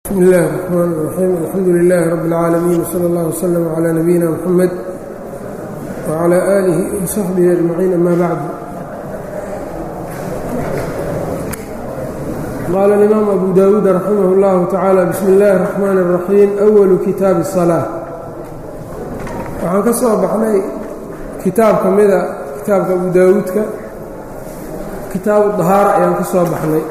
bsmi اllahi الرحmn الرaxيim alxamdu لilaahi rab اlcaalamiin wslى اllah wslm عlى nabiyina mxamed wعlى آlihi وsaxbihi أجmaciin ama bacd qaala اlimaam abu dawuud raximah اllahu tacaala bismi اllahi الرaxmaan الraxiim أwalu kitaabi الصalaaة waxaan ka soo baxnay kitaab ka mida kitaabka abu daawuudka kitaabu dahaara ayaan ka soo baxnay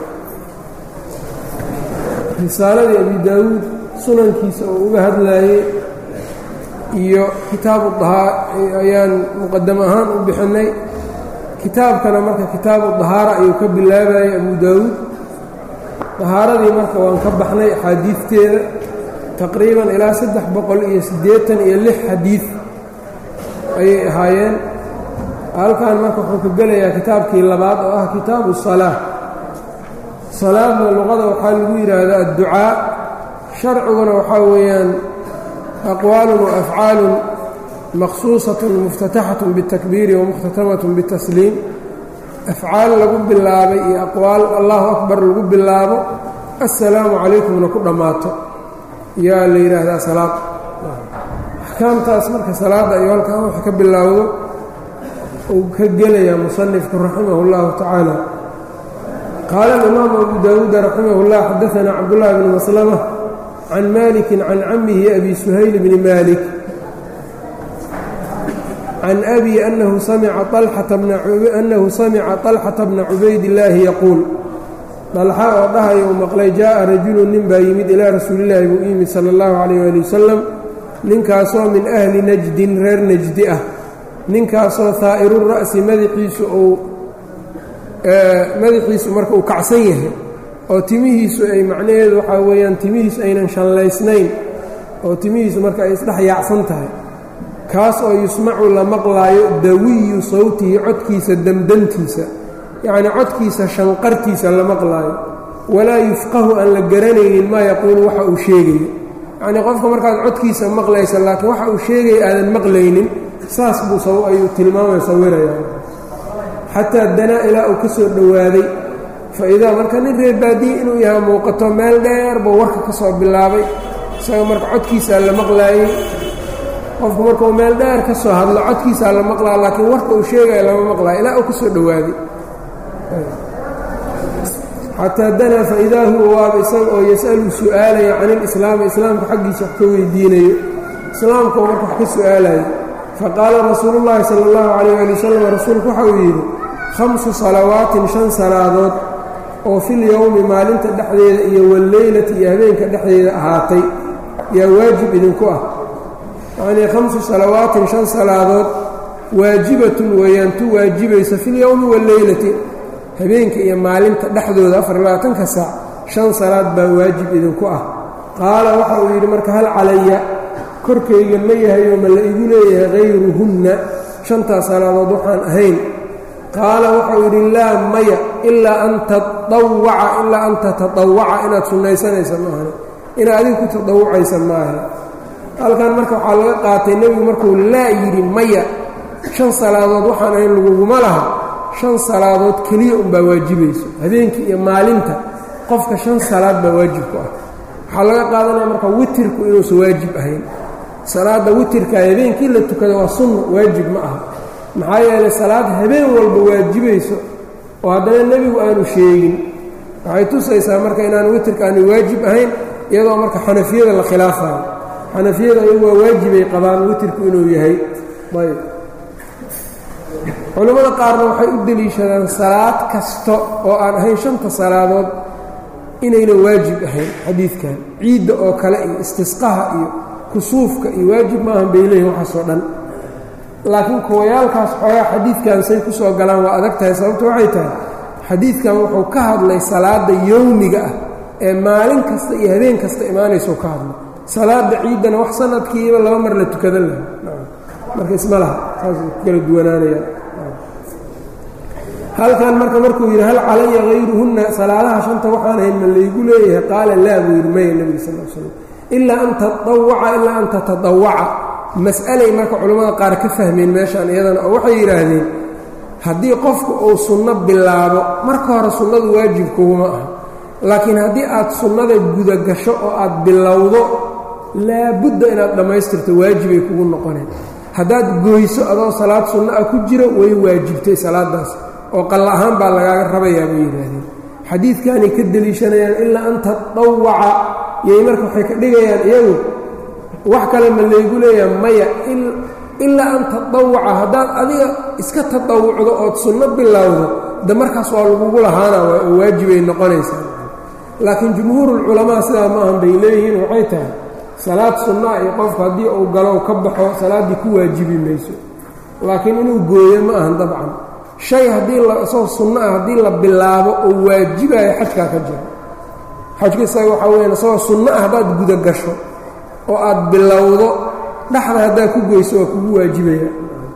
risaaladii abi daawuud sunankiisa oo uga hadlaayey iyo kitaabu dahaa ayaan muqadam ahaan u bixinnay kitaabkana marka kitaabu dahaara ayuu ka bilaabayay abu daawuud dahaaradii marka waan ka baxnay axaadiidteeda taqriiban ilaa saddex boqol iyo siddeetan iyo lix xadiid ayay ahaayeen halkan marka wuxuu ka gelayaa kitaabkii labaad oo ah kitaabu salaa salaadna luqada waxaa lagu yidhaahdaa adducaa sharciguna waxaa weeyaan aqwaalun wa afcaalun maqsuusatun muftataxatun biاtakbiiri wamukhtatamaةun bitasliim afcaal lagu bilaabay iyo aqwaal allahu akbar lagu bilaabo assalaamu calaykumna ku dhammaato yaa la yidhaahdaa salaad axkaamtaas marka salaadda iyo halkan wax ka bilaawdo uu ka gelayaa musanifku raximah اllahu tacaala qaala alimaamu abu daawuud raximah اllah xadaanaa cabdullahi bni maslama can maliki can camihi abi suhayl bni malik can abi anahu samica طalxata bna cubaydillaahi yaquul dalxa oo dhahaya uu maqlay jaaءa rajulu nin baa yimid ilaa rasuulillaahi buu u yimid sala اllahu calayh ali wasalam ninkaasoo min ahli najdin reer najdi ah ninkaasoo haa'iru ra'si madaxiisu uu madaxiisu marka uu kacsan yahay oo timihiisu ay macnaheedu waxaa weeyaan timihiisu aynan shanlaysnayn oo timihiisu marka ay isdhex yaacsan tahay kaas oo yusmacu la maqlaayo dawiyu sawtihi codkiisa demdantiisa yacnii codkiisa shanqartiisa la maqlaayo walaa yufqahu aan la garanaynin maa yaquulu waxa uu sheegayo yacnii qofka markaad codkiisa maqlaysa laakiin waxa uu sheegaya aadan maqlaynin saas buu ayuu tilmaamay sawiraya xataa danaa ilaa uu ka soo dhowaaday fa idaa marka nin reer baadiye inuu yahay muuqato meel dheer buu warka ka soo bilaabay isaga marka codkiisaa la maqlaayey qofku markuu meel dheer ka soo hadlo codkiisaa la maqlaa laakiin warka uu sheegaya lama maqlaayo ilaa uu ka soo dhowaaday xataa danaa fa idaa huwa waaba isaga oo yas'alu su'aalaya can ilislaami islaamka xaggiisa wax ka weydiinayo islaamkuu marka wax ka su'aalayo faqaala rasuulu llaahi sala allahu calayh ali wasalam rasuulku waxa uu yidhi khamsu salawaatin shan salaadood oo fil yowmi maalinta dhexdeeda iyo walleylati iyo habeenka dhexdeeda ahaatay yaa waajib idinku ah yacnii khamsu salawaatin shan salaadood waajibatun weeyaan tu waajibaysa filyowmi walleylati habeenka iyo maalinta dhexdooda afar labaatanka saac shan salaad baa waajib idinku ah qaala waxa uu yidhi marka hal calaya korkayga ma yahayo ma la igu leeyahay hayruhunna shantaas salaadood waxaan ahayn qaala waxau yidhi laa maya ilaa an taawaca ilaa an tatadawaca inaad sunnaysanaysa maahane inaad adigu ku tadawucaysa maaha halkan marka waxaa laga qaatay nebigu markuu laa yidhi maya shan salaadood waxaan ahayn laguguma laha shan salaadood keliya unbaa waajibayso habeenkii iyo maalinta qofka shan salaad baa waajib ku ah waxaa laga qaadanaya marka witirku inuusan waajib ahayn salaadda witirka habeenkii la tukada waa sunna waajib ma aha maxaa yeelay salaad habeen walba waajibayso oo haddana nebigu aanu sheegin waxay tusaysaa marka inaanu witirka aanu waajib ahayn iyadoo marka xanafiyada la khilaafayo xanafiyada ayagu waa waajibay qabaan witirku inuu yahay ayb culammada qaarna waxay u deliishadaan salaad kasta oo aan ahayn shanta salaadood inaynan waajib ahayn xadiidkan ciidda oo kale iyo istisqaha iyo kusuufka iyo waajib maahan bay leeyihin waxaasoo dhan laakiin kuwayaalkaas xoogaa xadiidkan say ku soo galaan waa adag tahay sababto waxay tahay xadiidkan wuxuu ka hadlay salaadda yowmiga ah ee maalin kasta iyo habeen kasta imaanaysou ka hadlay salaadda ciiddana wax sanadkiiba laba mar la tukadan laha marka isma laha saasay ku kala duwanaanayaan halkan marka markuu yidhi hal calaya hayruhunna salaadaha shanta waxaan ahayn ma laygu leeyahay qaala laa buu yidhi maya nebiga sal l slam ilaa an tadawaca ilaa an tatadawaca mas'alay marka culammada qaar ka fahmeen meeshaan iyadana oo waxay yidhaahdeen haddii qofku uu sunno bilaabo marka hore sunnadu waajib kuguma aha laakiin haddii aad sunnada gudagasho oo aad bilowdo laabudda inaad dhammaystirto waajibay kugu noqoneen haddaad gooyso adoo salaad sunno ah ku jiro way waajibtay salaadaas oo qalla ahaan baa lagaaga rabayaa bay yidhaahdeen xadiidkanay ka deliishanayaan ilaa an tadawaca yay marka waxay ka dhigayaan iyagu wax kale ma laygu leeyaha maya ilaa an tadawaca haddaad adiga iska tadawucdo ood sunno bilowdo de markaas waa lagugu lahaana oo waajibay noqonaysaa laakiin jumhuurulculamaa sidaa ma ahan bay leeyihiin waxay tahay salaad sunnaa iyo qofku haddii uu galow ka baxo salaaddii ku waajibi mayso laakiin inuu gooyo ma ahan dabcan shay haddii isagoo sunno ah haddii la bilaabo oo waajibayo xajkaa ka jiro xajka isaga waxaa weyaan isagoo sunno ah haddaad gudagasho oo aad bilowdo dhexda haddaad ku goyso waa kugu waajibaya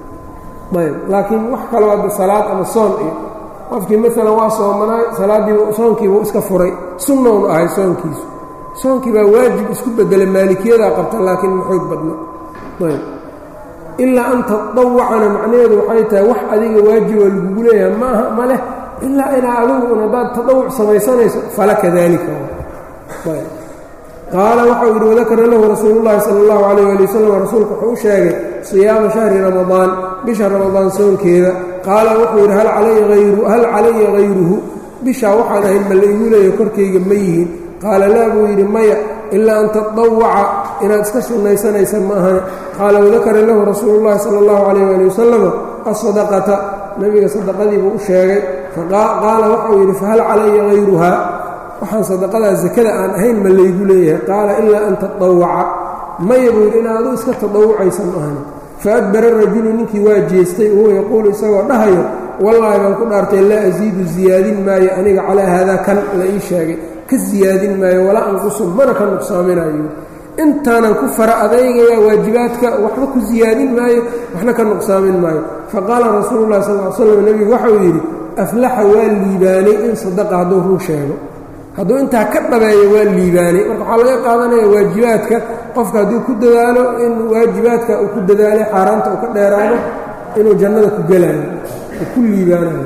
ayb laakiin wax kaloo hadda salaad ama soon iyo qofkii maalan waa soomanaay salaaddiiba soonkiibuu iska furay sunnownu ahay soonkiisu soonkii baa waajib isku bedela maalikiyada qabta laakiin ma xoog badna ayb ilaa an tadawacana macnaheedu waxay tahay wax adiga waajiboo lagugu leeyahay ma aha ma leh ilaa inaa adigu un haddaad tadawuc samaysanayso fala kadalika ayb qaala waxau yidhi wadakara lahu rasuulullahi sala allahu calayh ali wasalam rasuulku wuxuu u sheegay siyaama shahri ramadaan bisha ramadaan soonkeeda qaala wuxuu yidhi hal calaya hayruhu bishaa waxaan ahayn ma laigu leeyahay korkayga ma yihiin qaala laa buu yidhi maya ilaa an tadawaca inaad iska sunnaysanaysa ma ahane qaala wadakara lahu rasuulullahi sala allahu calayh ali wasalama asadaqata nebiga sadaqadiibuu u sheegay qaala waxau yidhi fahal calaya hayruhaa waxaan sadaqadaa sakada aan ahayn ma laygu leeyahay qaala ilaa an tadawaca maya buu yidhi inaad adu iska tadawucaysa ma ahane faadbara rajulu ninkii waa jeestay wahuwa yaquulu isagoo dhahayo wallaahi baan ku dhaartay laa asiidu siyaadin maayo aniga calaa haadaa kan la ii sheegay ka siyaadin maayo walaa anqusu mana ka nuqsaaminayo intaanan ku fara adeygaya waajibaadka waxba ku siyaadin maayo waxna ka nuqsaamin maayo faqaala rasuulu llahi sal l slam nebigu waxau yidhi aflaxa waa liibaanay in sadaqa hadduu run sheego hadduu intaa ka dhabeeyo waa liibaanay marka waxaa laga qaadanaya waajibaadka qofka hadduu ku dadaalo in waajibaadka uu ku dadaalay xaaraanta uu ka dheeraado inuu jannada ku gelaayo uu ku liibaanayo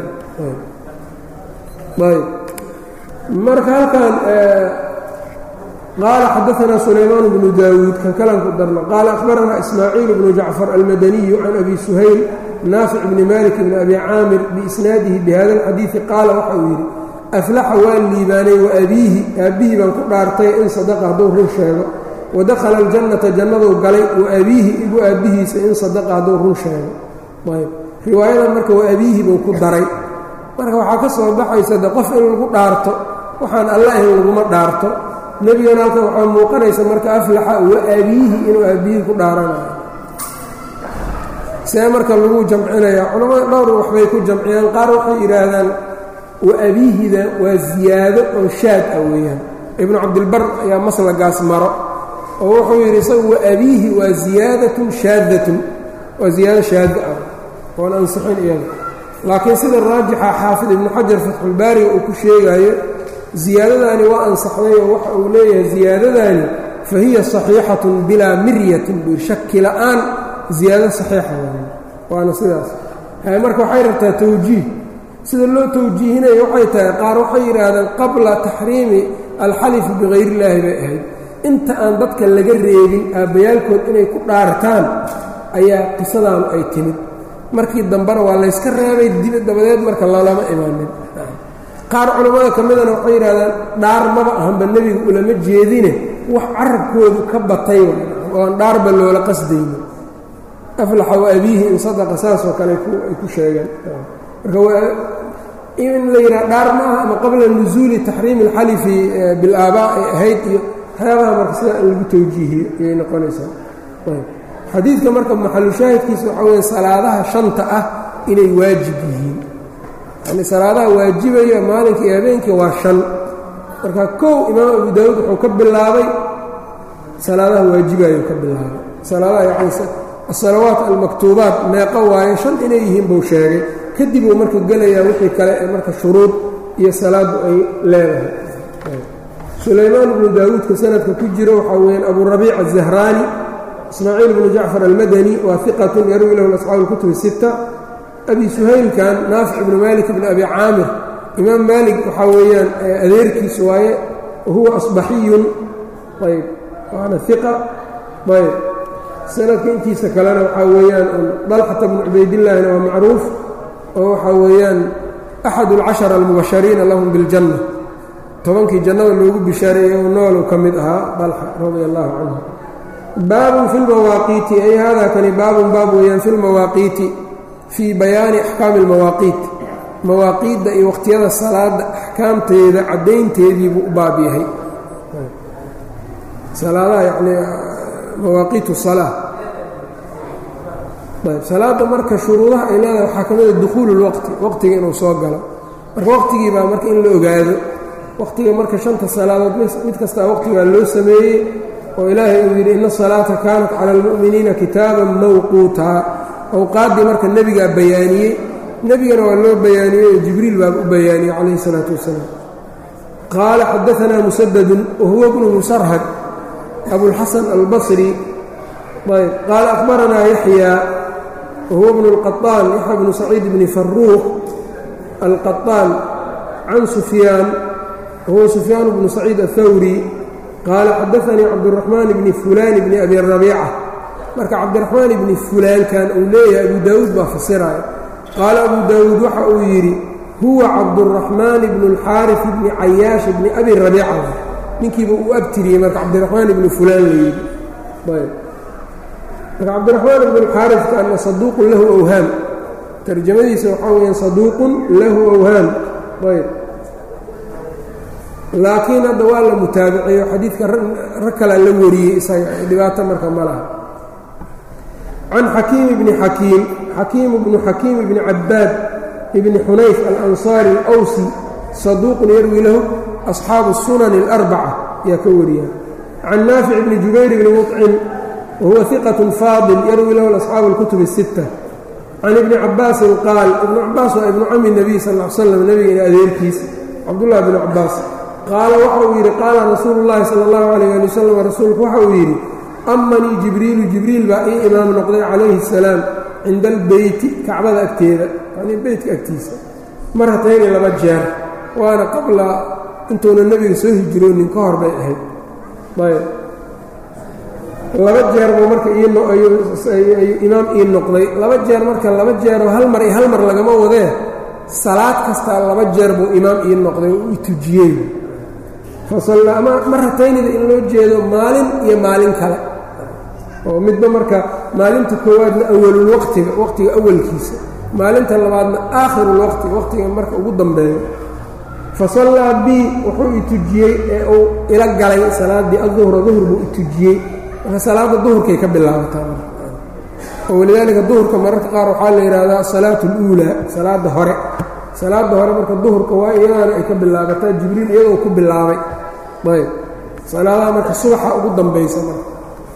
ayb marka halkan qaala xadaanaa sulaymaan bnu daawuud kan kalan ku darno qaala akhbaranaa ismaaciil bnu jacfar almadaniyu can abi suhayl naafic bni malik bni abi caamir biisnaadihi bihada alxadiidi qaala waxa uu yidhi aflaxa waa liibaanay wa abiihi aabbihii baan ku dhaartay in sadaqa hadduu run sheego wadakhala aljannata jannaduu galay wa abiihi igu aabbihiisa in sadaqa hadduu run sheego ayb riwaayadan marka wa abiihi buu ku daray marka waxaa ka soo baxaysa de qof in lagu dhaarto waxaan alla ahayn laguma dhaarto nebigana halkan waxaa muuqanaysa marka aflaxa wa abiihi inuu aabbihii ku dhaaranayo see marka lagu jamcinaya culammada dhowr waxbay ku jamciyaan qaar waxay yidhaahdaan wa abiihida waa ziyaado oo shaad ah weeyaan ibnu cabdilbar ayaa maslagaas maro oo wuxuu yidhi isagu wa abiihi waa ziyaadatun shaadatun waa ziyaado shaada ah oon ansixin iyada laakiin sida raajixa xaafid ibnu xajar fatxulbaariga uu ku sheegayo ziyaadadaani waa ansaxday oo waxa uu leeyahay ziyaadadaani fa hiya saxiixatun bilaa miryatin buu shaki la'aan ziyaado saxiixa waay waana sidaas marka waxay rabtaa tawjiih sida loo tawjiihinayo waxay tahay qaar waxay yidhaahdeen qabla taxriimi alxalifi bikayr illaahi bay ahayd inta aan dadka laga reebin aabbayaalkood inay ku dhaartaan ayaa qisadaanu ay timid markii dambena waa layska reebay dibi dabadeed marka lalama imaanin qaar culammada ka midana waxay yidhahdeen dhaar maba ahanba nebiga ulama jeedine wax carabkoodu ka batay oo aan dhaarba loola qasdaynin aflaxa wa abiihi in sadaqa saasoo kale ay ku sheegeen marka in la yidhaha dhaar ma aha ama qabla nusuuli taxriimi alxalifi bilaabaa ay ahayd iyo waxyaabaha marka sidaa in lagu tawjiihiyo ayay noqonaysaa xadiidka marka maxalushaahidkiisa waxaa weya salaadaha shanta ah inay waajib yihiin yani salaadaha waajibaya maalinka iyo habeenkii waa shan marka kow imaam abu daawuud wuxuu ka bilaabay salaadaha waajibayuu ka bilaabay salaadaha yani asalawaat almaktuubaat meeqo waaye shan inay yihiin buu sheegay kadib uu marka gelayaa wixii kale ee marka shuruud iyo salaaddu ay leedahay sulaymaan bnu daawuudka sanadka ku jiro waxaa weyaan abu rabiic azahraani ismaaciil bnu jacfar almadani waa iqatun yarwi lahu asxaabu اlkutubi sita abi suhaylkan naafic bnu malik bni abi caamir imaam maalik waxaa weeyaan adeerkiis waaye wahuwa asbaxiyun ayb waana iqa ayb sanadka intiisa kalena waxaa weeyaan dalxata bnu cubaydillaahina waa macruuf oo waxaa weeyaan axad alcashara almubashariina lahum biljanna tobankii jannada loogu bishaareeyey oo noolu ka mid ahaa dalxa radia allahu canhu baabun fi lmawaaqiiti ay haadaa kani baabun baab weeyaan fi lmawaaqiiti fii bayaani axkaami almawaaqiit mawaaqiidda iyo wakhtiyada salaada axkaamteeda caddaynteediibuu u baab yahay salaadaha yani mawaaqiit salaa ayb salaadda marka shuruudaha ay leedahay waxaa ka mida dukhuulu lwaqti waqtiga inuu soo galo marka waqtigii baa marka in la ogaado waqtiga marka shanta salaadood mid kastaa waqtigaa loo sameeyey oo ilaahay uu yidhi ina asalaata kaanat cala almu'miniina kitaaban mawquutaa awqaaddii marka nebigaa bayaaniyey nebigana waa loo bayaaniyey oo jibriil baa u bayaaniyey calayhi isalaatu wasalaam qaala xadaanaa musadadun wahuwa bnu musarhad abulxasan albasri ayb qaala akhbaranaa yaxyaa wahuwa bnu اlqaطaan yaxya bnu saciid bni faruuq alqaطaan can sufyaan wahuwa sufyaan bnu saciid aلthawri qaala xadaanii cabduraxmaan bni fulaan bni abi rabiica marka cabdiraxmaan ibni fulaankan uu leeyahay abu daawuud baa fasiraya qaala abu daawuud waxa uu yidhi huwa cabduraxmaan bnu اlxaarif bni cayaash bni abi rabiica ninkiiba uu abtiriyey marka cabdiraxmaan ibni fulaan la yidhi ayb marka cabdiraxmaan ibn اlxaarifkaana saduuqun lahu awhaam tarjamadiisa waxaa weyaan saduuqun lahu awhaam ayb laakiin hadda waa la mutaabiceeyo xadiidka rag kalaa la wariyey isaga dhibaato marka ma laha can xakiim bni xakiim xakiim bnu xakiim bni cabaad bni xunayf alansaari alawsi saduuqun yarwi lahu asxaabu sunan اlarbaca ayaa ka wariya can naafic bni jubayr bni muطcim wahuwa iqat faadil yarwi lahu asxaabu اlkutub الsitta can ibni cabaasin qaal ibnu cabaas waa ibnu cami nebiy sal l slam nebigeena adeerkiis cabdullahi bni cabaas qaala waxa uu yidhi qaala rasuulu llaahi sala allahu calayh ali wasalam rasuulku waxa uu yidhi amanii jibriilu jibriil baa ii imaam noqday calayhi asalaam cinda albeyti kacbada agteeda yani beytka agtiisa marhatayni laba jeer waana qabla intuuna nebiga soo hijroonin ka hor bay ahayd ayb laba jeer buu marka imaam ii noqday laba jeer marka laba jeeroo hal mar iyo hal mar lagama wadee salaad kastaa laba jeer buu imaam ii noqday oo i tujiyey fasallaa marataynida in loo jeedo maalin iyo maalin kale oo midba marka maalinta koowaadna awalulwaqtiga waqtiga awalkiisa maalinta labaadna aakhirulwaqti waqtiga marka ugu dambeeyo fasallaa bii wuxuu i tujiyey ee uu ila galay salaaddii aduhra duhur buu i tujiyey marka salaadda duhurkay ka bilaabataa oo walidaalika duhurka mararka qaar waxaa la yidhaahdaa asalaatu اluulaa salaadda hore salaadda hore marka duhurka waa iyadaana ay ka bilaabataa jibriil iyadoo ku bilaabay ayb salaadaha marka subaxa ugu dambaysa marka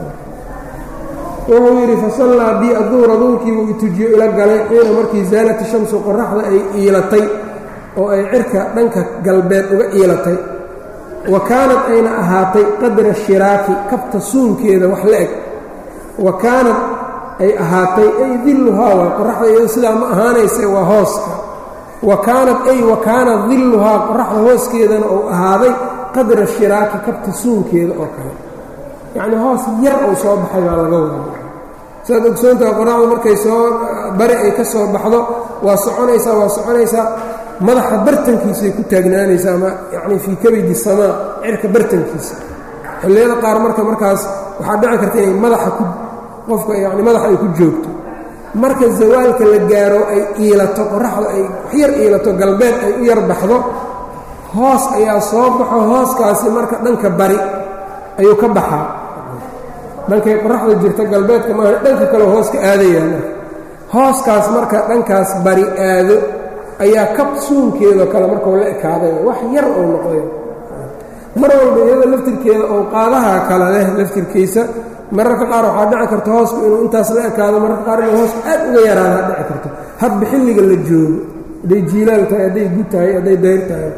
wuxuu yidhi fasallaa bii aduhra duhurkiibuu i tujiyo ila galay xiina markii zaalati shamsu qoraxda ay iilatay oo ay cirka dhanka galbeed uga iilatay wa kaanad ayna ahaatay qadra shiraaki kabta suunkeeda wax la eg wa kaanad ay ahaatay ay dilluhaa waa qoraxda iyado sidaa ma ahaanayse waa hooska wa kaanad ay wa kaana dilluhaa qoraxda hooskeedana uu ahaaday qadra shiraaki kabta suunkeeda oo kale yacnii hoos yar uu soo baxay baa laga wadaa saad ogsoontaha qoraxda markay soo bari ay ka soo baxdo waa soconaysaa waa soconaysaa madaxa bartankiisay ku taagnaanaysaa ama yacni fii kabidi samaa cirka bartankiisa xilliyada qaar marka markaas waxaa dhici karta inay madaxa ku qofka yacni madaxa ay ku joogto marka zawaalka la gaaro ay iilato qoraxda ay waxyar iilato galbeed ay u yar baxdo hoos ayaa soo baxo hooskaasi marka dhanka bari ayuu ka baxaa dhankay qoraxda jirta galbeedka maaha dhanka kale hooska aadayaa marka hooskaas marka dhankaas bari aado ayaa kab suunkeedao kale markuu la ekaaday wax yar oo noqday mar walba iyada laftirkeeda oo qaadaha kale leh laftirkiisa mararka qaar waxaa dhici karta hoosku inuu intaas la ekaado mararka qaar inuu hoos aad uga yaraadaa dhici karto hadba xilliga la joogo hadday jiilaal tahay hadday gud tahay hadday dayr tahay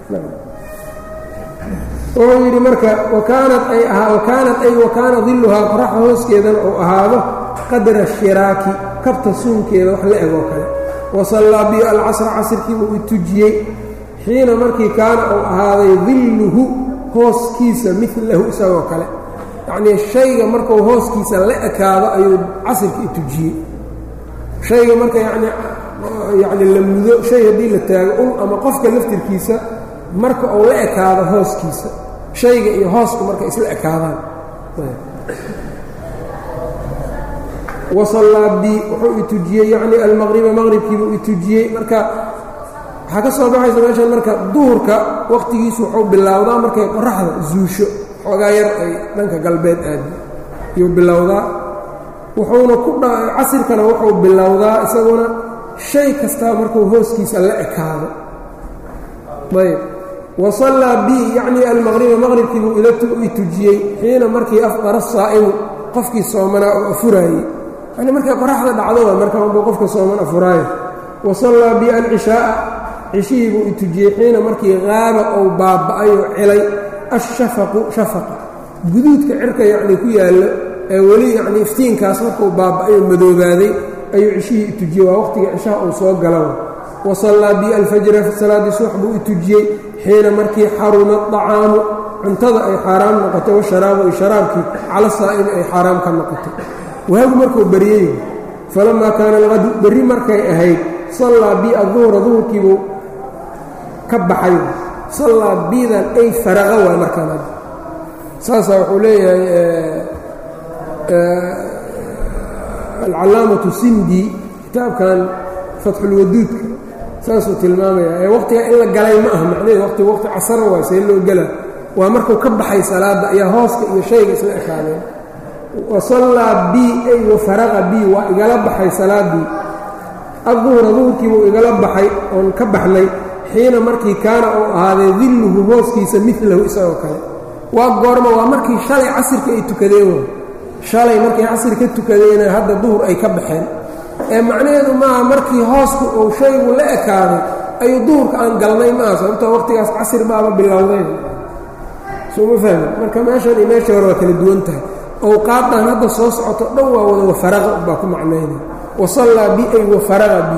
wuxuu yidhi marka wakaanad ay wakaanad ay wakaana dilluhaa qoraxda hooskeedana uu ahaado qadra shiraaki kabta suunkeeda wax la eg oo kale wasallaa bi alcasra casirkiibuu i tujiyey xiina markii kaana uu ahaaday dilluhu hooskiisa milahu isagoo kale yacnii shayga markuu hooskiisa la ekaado ayuu casirka i tujiyey shayga marka yani yacni la mudo shay haddii la taago ul ama qofka laftirkiisa marka uu la ekaado hooskiisa shayga iyo hoosku marka isla ekaadaan wasallaa bi wuxuu i tujiyey yacni almaqriba maqribkiibuu i tujiyey marka waxaa ka soo baxaysa meeshan marka duhurka wakhtigiisu wuxuu bilowdaa markay qoraxda zuusho xoogaa yar ay dhanka galbeed aadi yuu bilowdaa wuxuuna ku casirkana wuxuu bilowdaa isaguna shay kastaa markuu hooskiisa la ekaado ayb wasallaa bi yacni almaqriba maqribkiibuu i tujiyey xiina markii afdara saa'imu qofkii soomanaa oo afuraayey yani markay qoraxda dhacdoba markaanbuu qofka sooman afuraayo wasallaa bi alcishaaa cishihii buu i tujiyey xiina markii qaaba ou baaba'ayoo celay ashafaqu shafaqa guduudka cirka yacnii ku yaallo ee weli yacnii iftiinkaas markuu baaba'ayoo madoobaaday ayuu cishihii i tujiyey waa waqhtiga cishaha uu soo galawa wasallaa bi alfajra salaaddii subax buu i tujiyey xiina markii xaruma acaamu cuntada ay xaaraam noqotay washaraabu ay sharaabkii cala saa'imi ay xaaraam ka noqotay waagu markuu baryey falamaa kaana alqadu berri markay ahayd sallaa bi aduhra duhurkiibuu ka baxay sallaa bidan ay faraqa waay markaan hadda saasaa wuxuu leeyahay alcalaamatu sindi kitaabkan fatxulwaduudka saasuu tilmaamaya ee waqtigaa in la galay ma aha macnaheed waqti waqti casara waay see loo gela waa markuu ka baxay salaadda ayaa hooska iyo shayga isla ekaadeen wasallaa bi ay wafaraqa bi waa igala baxay salaaddii adduhra duhurkiibuu igala baxay oon ka baxnay xiina markii kaana uu ahaaday dilluhu hooskiisa milahu isagoo kale waa goorma waa markii shalay casirka ay tukadeen way shalay markay casir ka tukadeena hadda duhur ay ka baxeen ee macnaheedu maaha markii hoosku uu shaygu la ekaaday ayuu duhurka aan galnay maaha sababtoo waqtigaas casir baaba bilowdeen sooma fahmi marka meeshan iyo meeshii hore waa kala duwan tahay owqaadan hadda soo socoto dhan waa wada wafaraqa baa ku macnayna wasallaa bi ay wafaraqa bi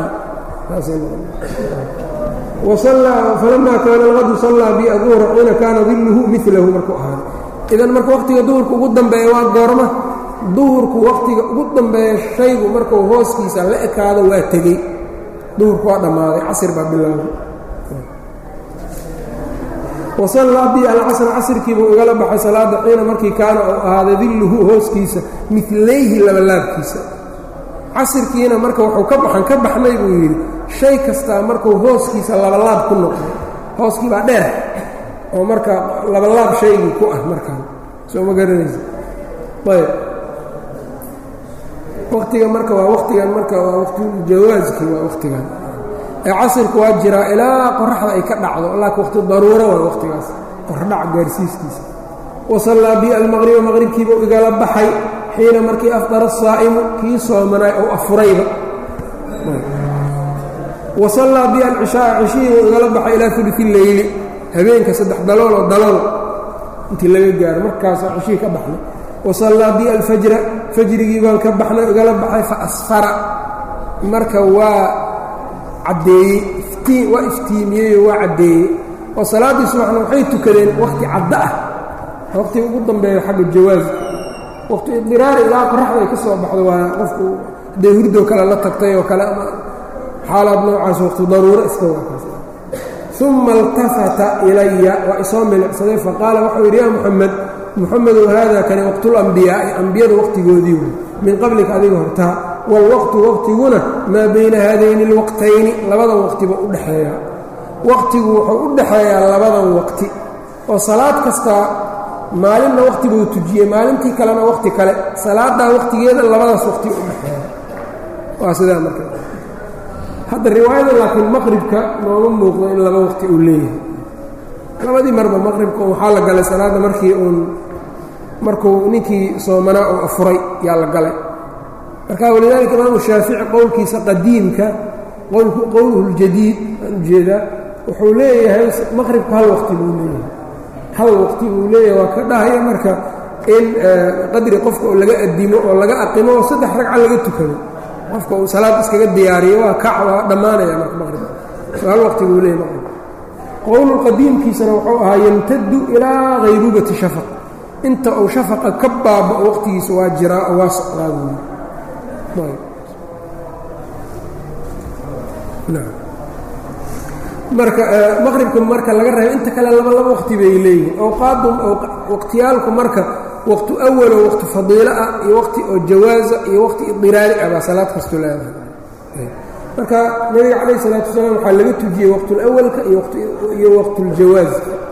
falamaa kaana alqadu sallaa bi aduhra xiina kaana dilluhu milahu markuu ahaaday idan marka waqtiga duhurka ugu dambeeya waa goorma duhurku waqtiga ugu dambeeya shaygu markuu hooskiisa la ekaado waa tegey duhurku waa dhammaaday casir baa bilowday wasallaa bi alcasr casrkiibuu igala baxay salaada xiina markii kaana uu ahaaday dilluhu hooskiisa milayhi labalaabkiisa casirkiina marka wuxuu ka baxan ka baxnay buu yidhi shay kastaa markuu hooskiisa labalaab ku noqdo hooskii baa dheer oo marka labalaab shaygii ku ah markaan soo ma garanaysa ayb waqtiga marka waa waqtigan marka waa waqtijawaaskii waa waqtigan ee casirku waa jiraa ilaa qoraxda ay ka dhacdo laakiin waqti daruuro waa waqtigaas qordhac gaarsiiskiisa wasallaa bi almaqriba maqribkiibuu igala baxay xiina markii afdara asaa'imu kii soomanaay ou afurayba wasallaa bi alcishaaa cishihii igala baxay ilaa ulufi leyli habeenka saddex dalooloo dalool intii laga gaaro markaasaa cishihii ka baxnay wasallaa bi alfajra fajrigii baan ka baxnay igala baxay fa asfara marka waa caddeeyey iftiin waa iftiimiyeyoo waa caddeeyey oo salaaddii subaxna waxay tukadeen wakhti caddo ah waqtiga ugu dambeeya xagga jawaaska waqti idiraari ilaa qoraxda ay ka soo baxdo waa qofku hadday hurdoo kale la tagtay oo kale ama xaalaad noocaas waqti daruuro iska waakaas uma iltafata ilaya waa isoo milicsaday faqaala waxau yidhi yaa muxamed muxamedow haada kani waqtulambiyaai ambiyada waqtigoodii wey min qablika adiga hortaa waalwaqtu waqtiguna maa bayna haadayni alwaqtayni labadan waqtiba u dhexeeyaa waqtigu wuxuu u dhexeeyaa labadan waqti oo salaad kastaa maalinna waqti buu tujiyey maalintii kalena waqti kale salaaddaa waqtigeeda labadaas waqti u dhexeeya waa sidaa marka hadda riwaayada laakiin maqribka nooma muuqdo in laba waqti uu leeyahay labadii marba maqribka waxaa la galay salaadda markii uun markuu ninkii soomanaa uu afuray yaa la galay marka walidaalika imaamu shaafici qowlkiisa qadiimka qowluhu ljadiid aan ujeedaa wuxuu leeyahay maqribku hal waqti buu leeyahay hal waqti buu leeyahay waa ka dhahaya marka in qadri qofka oo laga adimo oo laga aqimo oo saddex ragca laga tukado qofka uu salaad iskaga diyaariyo waa kac waa dhammaanaya marka maqrib hal waqti buu leeyahay maqrib qowlulqadiimkiisana wuxuu ahaa yamtadu ilaa haybubati shafaq inta uu shafaqa ka baabao waqtigiisa waa jiraa oo waa socdaa buuli marka maqribka marka laga reebo inta kale laba laba waqti bay leeyihin awqaadu waqtiyaalku marka waqtu awalo waqti fadiilo ah iyo waqti oo jawaaza iyo waqti idiraari ah baa salaad kasto leedahay marka nabiga calayh isalaatu wasalaam waxaa laga tujiyey waqtulawalka iyo waqtuljawaaz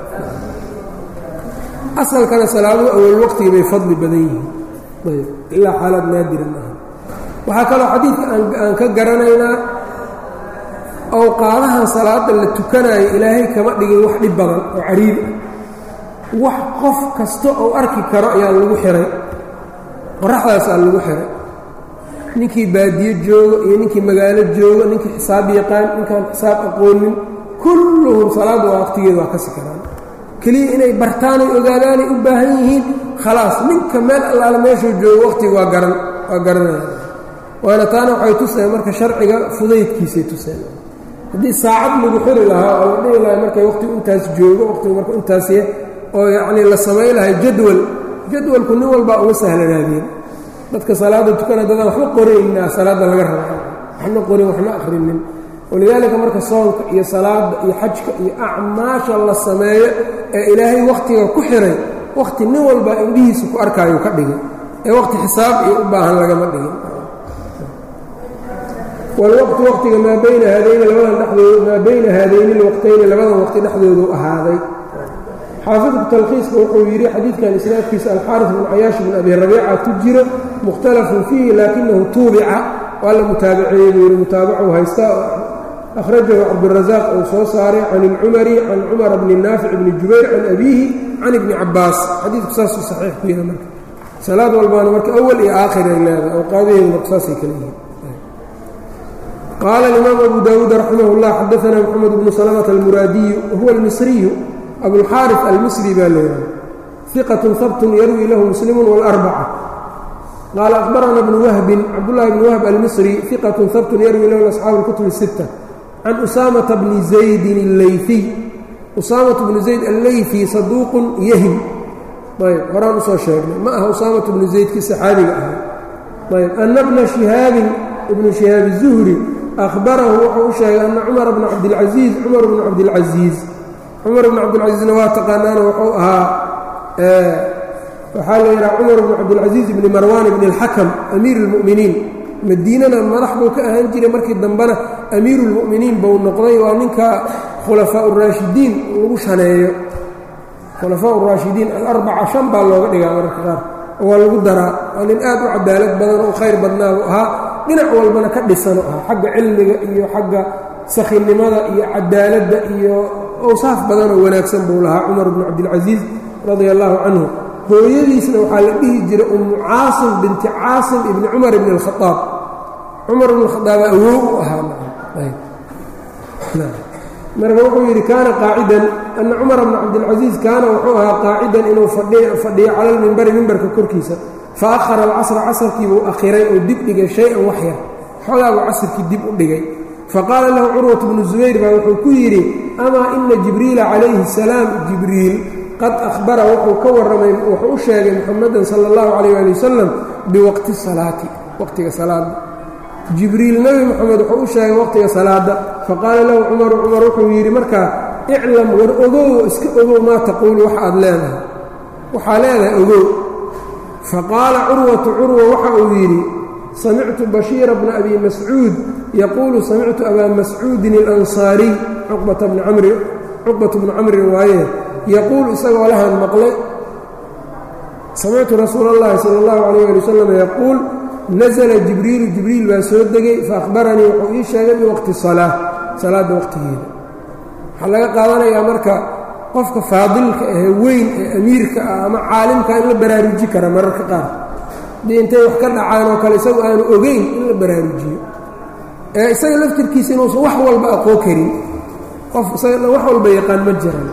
asalkana salaadu awal waqtiga bay fadli badan yihiin ayb ilaa xaalaad naadira maaha waxaa kaloo xadiidka aan ka garanaynaa awqaadahan salaada la tukanayo ilaahay kama dhigin wax dhib badan oo cariiri ah wax qof kasta oo arki karo ayaa lagu xihay qoraxdaasaa lagu xihay ninkii baadiyo joogo iyo ninkii magaalo joogo ninkii xisaab yaqaan ninkaan xisaab aqoonin kulluhum salaadda waa waqtigeeda waa ka sikaraan keliya inay bartaanay ogaadaanay u baahan yihiin khalaas ninka meel allaale meeshuu joogo waqtiga waa garan waa garanaya waana taana waxay tuseen marka sharciga fudaydkiisay tuseen haddii saacad lagu xiri lahaa oo la dhihi lahaa markay waqtigu intaas joogo waqtigu marka intaasy oo yacnii la samay lahay jadwal jadwalku nin walbaa uga sahlanaadeen dadka salaadda tukana dadaan waxba qoraynaa salaadda laga raba waxna qorin waxna akhrinin walidaalika marka soonka iyo salaadda iyo xajka iyo acmaasha la sameeyo ee ilaahay wakhtiga ku xiray wakhti nin walbaa indhihiisa ku arkaayo ka dhigay ee wakhti xisaab iyo u baahan lagama dhigin walwaqtu waqtiga maa bayna haadayni labadan dhexdooda maa bayna haadayni lwaqtayni labadan waqti dhexdoodu ahaaday xaafidku talkhiiska wuxuu yidhi xadiidkan isnaadkiisa alxaaris bn cayaash bn abi rabiica ku jiro mukhtalafun fiihi laakinahu tuubica waa la mutaabaceeyey buu yidhi mutaabacu haysta akhrajahu cabdurasaaq uu soo saaray can ilcumari can cumara bni naafic bni jubayr can abiihi can ibni cabaas xadiidku saasuu saxiix ku yahay marka salaad walbaana marka awal iyo aakhir ay leedahay awqaadaheedu marka saasay kala yihiin qaala alimaam abu daawuud raximah اllah xadaana moxamed bnu salmata almuraadiyu wahuwa almisriyu abulxaarif almisri baa leedahay iqatun habtun yarwi lahu muslimu wاlarbaca qaala akhbarana bnu wahbin cabdullahi bni wahb almisri iqatun habtun yarwi lahu asxaabu اlkutub الsita can usaamata bni zaydin اleyfiy usaamatu bnu zayd alleyfi saduuqun yahim ayb horaan usoo sheegnay ma aha usaamatu bnu zaydkii saxaabiga ahaa ayb ana bna shihaabin ibnu shihaab الzuhri ahbarahu wuxuu u sheegay ana cumar bna cabdilcasiiz cumar bnu cabdilcasiiz cumar bnu cabdilcasiizna waa taqaanaana wuxuu ahaa waxaa la yidhaha cumar bnu cabdilcasiiz ibni marwan ibni اlxakam amiir اlmu'miniin madiinana madax buu ka ahaan jiray markii dambena amiiru اlmu'miniin buu noqday waa ninka khulafaa uraashidiin lagu shaneeyo khulafaa uraashidiin alarbaca shan baa looga dhigaa mararka qaar oo waa lagu daraa waa nin aad u cadaalad badan oo khayr badnaa buu ahaa dhinac walbana ka dhisano ahaa xagga cilmiga iyo xagga sakhinimada iyo cadaaladda iyo awsaaf badanoo wanaagsan buu lahaa cumar bnu cabdilcasiiz radia allaahu canhu hooyadiisna waxaa la dhihi jiray ummu caasim binti caasim ibni cumar ibni alkhaaab cumar ibn khaaaba awow u ahaa marka wuxuu yidhi kaana qaacidan ana cumar bna cabdilcasiiz kaana wuxuu ahaa qaacidan inuu fadhiyo cala lmimbari mimbarka korkiisa fa ahara alcasra casarkiibuu akhiray oo dib dhigay shay-an waxyar xoogaabuu casrkii dib u dhigay faqaala lahu curwat bnu zubayr baa wuxuu ku yidhi amaa ina jibriila calayhi asalaam jibriil qad ahbara wuxuu ka warramay wuxuu u sheegay muxamadan sala allahu calayh ali wasalam biwaqti salaati waqtiga salaada jibriil nebi moxamed wuxuu u sheegay waqtiga salaada faqaala lahu cumaru cumar wuxuu yidhi markaa iclam war ogow iska ogow maa taquulu waxa aad leedahay waxaa leedahay ogow faqaala curwatu curwa waxa uu yidhi samictu bashiira bna abi mascuud yaquulu samictu abaa mascuudin alansaariy cuqbata bni camri cuqbatu bnu camrin waaye yaquul isagoo lahan maqlay samictu rasuula اllahi sala اllahu calayh ali wasalam yaquul nasla jibriilu jibriil baa soo degay faahbaranii wuxuu ii sheegay biwaqti salaa salaadda waqtigeeda waxaa laga qaadanayaa marka qofka faadilka ahee weyn ee amiirka ah ama caalimka in la baraaruji kara mararka qaar haddii intay wax ka dhacaan oo kale isagu aanu ogeyn in la baraarujiyo ee isaga laftirkiisa inuusan wax walba aqoon karin qof isaga wax walba yaqaan ma jiran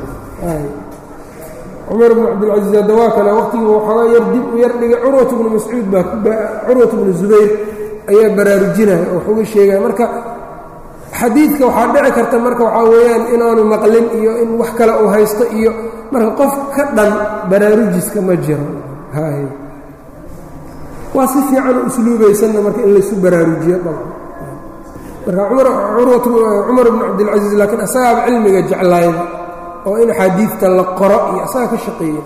cumar bnu cabdilcasiis hadda waa kale waqtigii waxoogaa yar dib u yar dhigay curwat bnu mascuud baa curwat bnu zubayr ayaa baraarujinaya oo wax uga sheegaya marka xadiidka waxaa dhici karta marka waxaa weeyaan inaanu maqlin iyo in wax kale uu haysto iyo marka qof ka dhan baraarujiska ma jiro hay waa si fiican usluubaysanna marka in laysu baraarujiyo dabcan marka cumar bn cabdilcasiis laakiin asagaaba cilmiga jeclaayda oo in axaadiidta la qoro iyo asaga ka shaqeeyey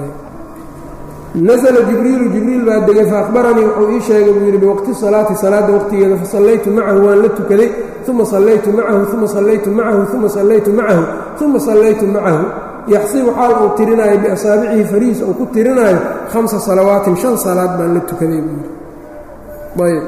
nasla jibriilu jibriil baa degay faahbaranii wuxuu ii sheegay buu yidhi biwaqti salaati salaadda waqtigeeda fasallaytu macahu waan la tukaday uma sallaytu macahu uma sallaytu macahu uma sallaytu macahu uma sallaytu macahu yaxsibu xaal uu tirinaayo biasaabicihi farihiis uu ku tirinaayo hamsa salawaatin shan salaad baan la tukaday buu yidhi ayb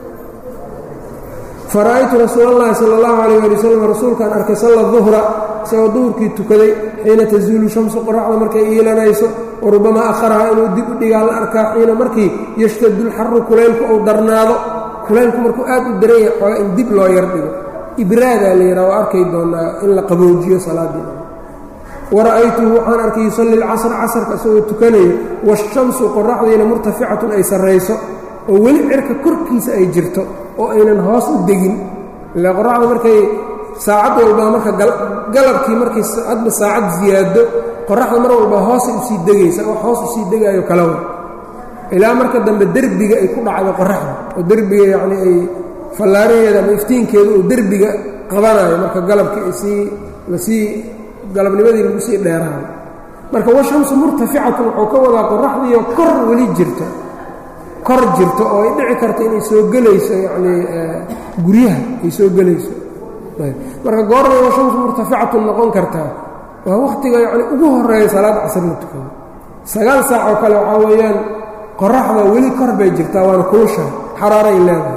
fara'aytu rasuul اllahi salى اllahu alayh ali wasalam rasuulkaan arkay salla duhra isagoo duhurkii tukaday xiina tazuulu shamsu qoraxda markay iilanayso warubamaa akharaha inuu dib u dhigaa la arkaa xiina markii yashtadu lxaru kulaylku uu darnaado kulaylku markuu aad u daran yahay xooga in dib loo yar dhigo ibraadaa la yidhaha waa arkay doonaa in la qaboojiyo salaaddii wara'aytuhu waxaan arkay yusalli lcasra casarka isagoo tukanayo waashamsu qoraxdiina murtaficatun ay sarrayso oo weli cirka korkiisa ay jirto oo aynan hoos u degin ilaa qoraxda markay saacad walbaa marka galabkii markay hadba saacad ziyaado qoraxda mar walba hoosay usii degaysa wax hoos usii degaayo kalawa ilaa marka dambe derbiga ay ku dhacdo qoraxda oo derbiga yacni ay fallaaraheeda ama iftiinkeeda uu derbiga qabanayo marka galabkii ay sii lasii galabnimadii lagu sii dheeraayo marka washamsu murtaficatun wuxuu ka wadaa qoraxdiiyo kor weli jirto kor jirto oo ay dhici karta inay soo gelayso yacnii guryaha ay soo gelayso marka goornay washamsu murtaficatun noqon kartaa waa wakhtiga yacni ugu horeeya salaad casr la tukado sagaal saac oo kale waxaa weeyaan qoraxda weli kor bay jirtaa waana kulushahay xaraaray leedahay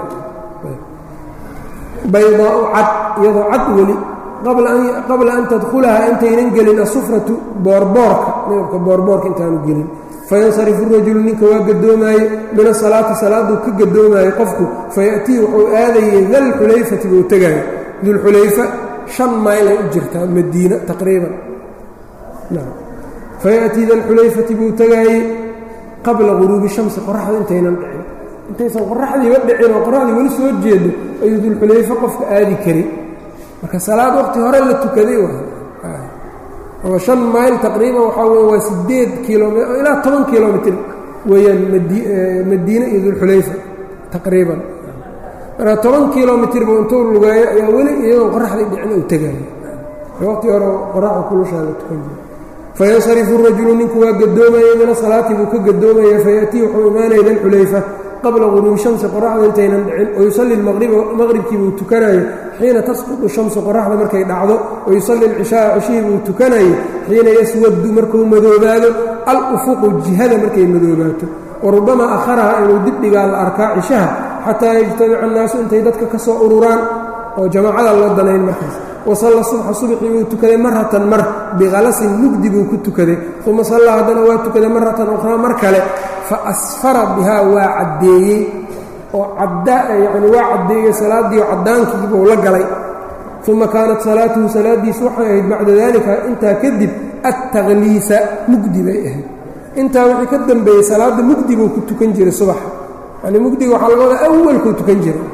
baydaau cad iyadoo cad weli qabla an tadkhulaha intaynan gelin asufratu boorboorka midabka boorboorka intaanu gelin fayansarifu rajulu ninka waa gadoomaaye min asalaati salaaduu ka gadoomaaye qofku fayatii wuxuu aadayey dalxulayfati buu tegaayo dulxulayfa shan mayl ay u jirtaa madiina taqriiban fayatii dalxulayfati buu tegaayey qabla guruubi shamsi qoraxda intaynan dhicin intaysan qoraxdiiba dhicin oo qoraxdii weli soo jeedo ayuu dulxulayfa qofka aadi kari marka salaad waqti hore la tukaday oo shan mayl taqriiban waxaa weye waa sideed kilom ilaa toban kilomitr weeyaan madiine iyo dulxulayfa taqriiban marka toban kilomitr buu intuu lugeeyo ayaa weli iyadoon qoraxdii dhicin uu tegaayo waqti hore qoraxda kulushaa la tukan jira fayansarifu rajulu ninku waa gadoomaya mina salaati buu ka gadoomaya fayatii wuxuu imaanaya dalxulayfa qabla guruubi shamsi qoraxda intaynan dhicin wayusalli maqribkii buu tukanayo xiina tasqudu shamsu qoraxda markay dhacdo wayusalli alcishaaa cishihii buu tukanayo xiina yaswadu markuu madoobaado al ufuqu jihada markay madoobaato warubamaa akharaha inuu dibdhigaa la arkaa cishaha xataa yajtamica annaasu intay dadka ka soo ururaan oo jamaacada loo danayn markaas wasalla subxa subxii buu tukaday maratan mar bikhalasin mugdi buu ku tukaday uma sallaa haddana waa tukaday maratan ukhraa mar kale fa asfara bihaa waa caddeeyey oo yani waa caddeeyey salaaddiio caddaankiibuu la galay uma kaanat salaatuhu salaaddiisu waxay ahayd bacda daalika intaa kadib attaqliisa mugdi bay ahayd intaa wixii ka dambeeyey salaadda mugdi buu ku tukan jiray subaxa yani mugdiga waxaa laga wadaa awalkuu tukan jiray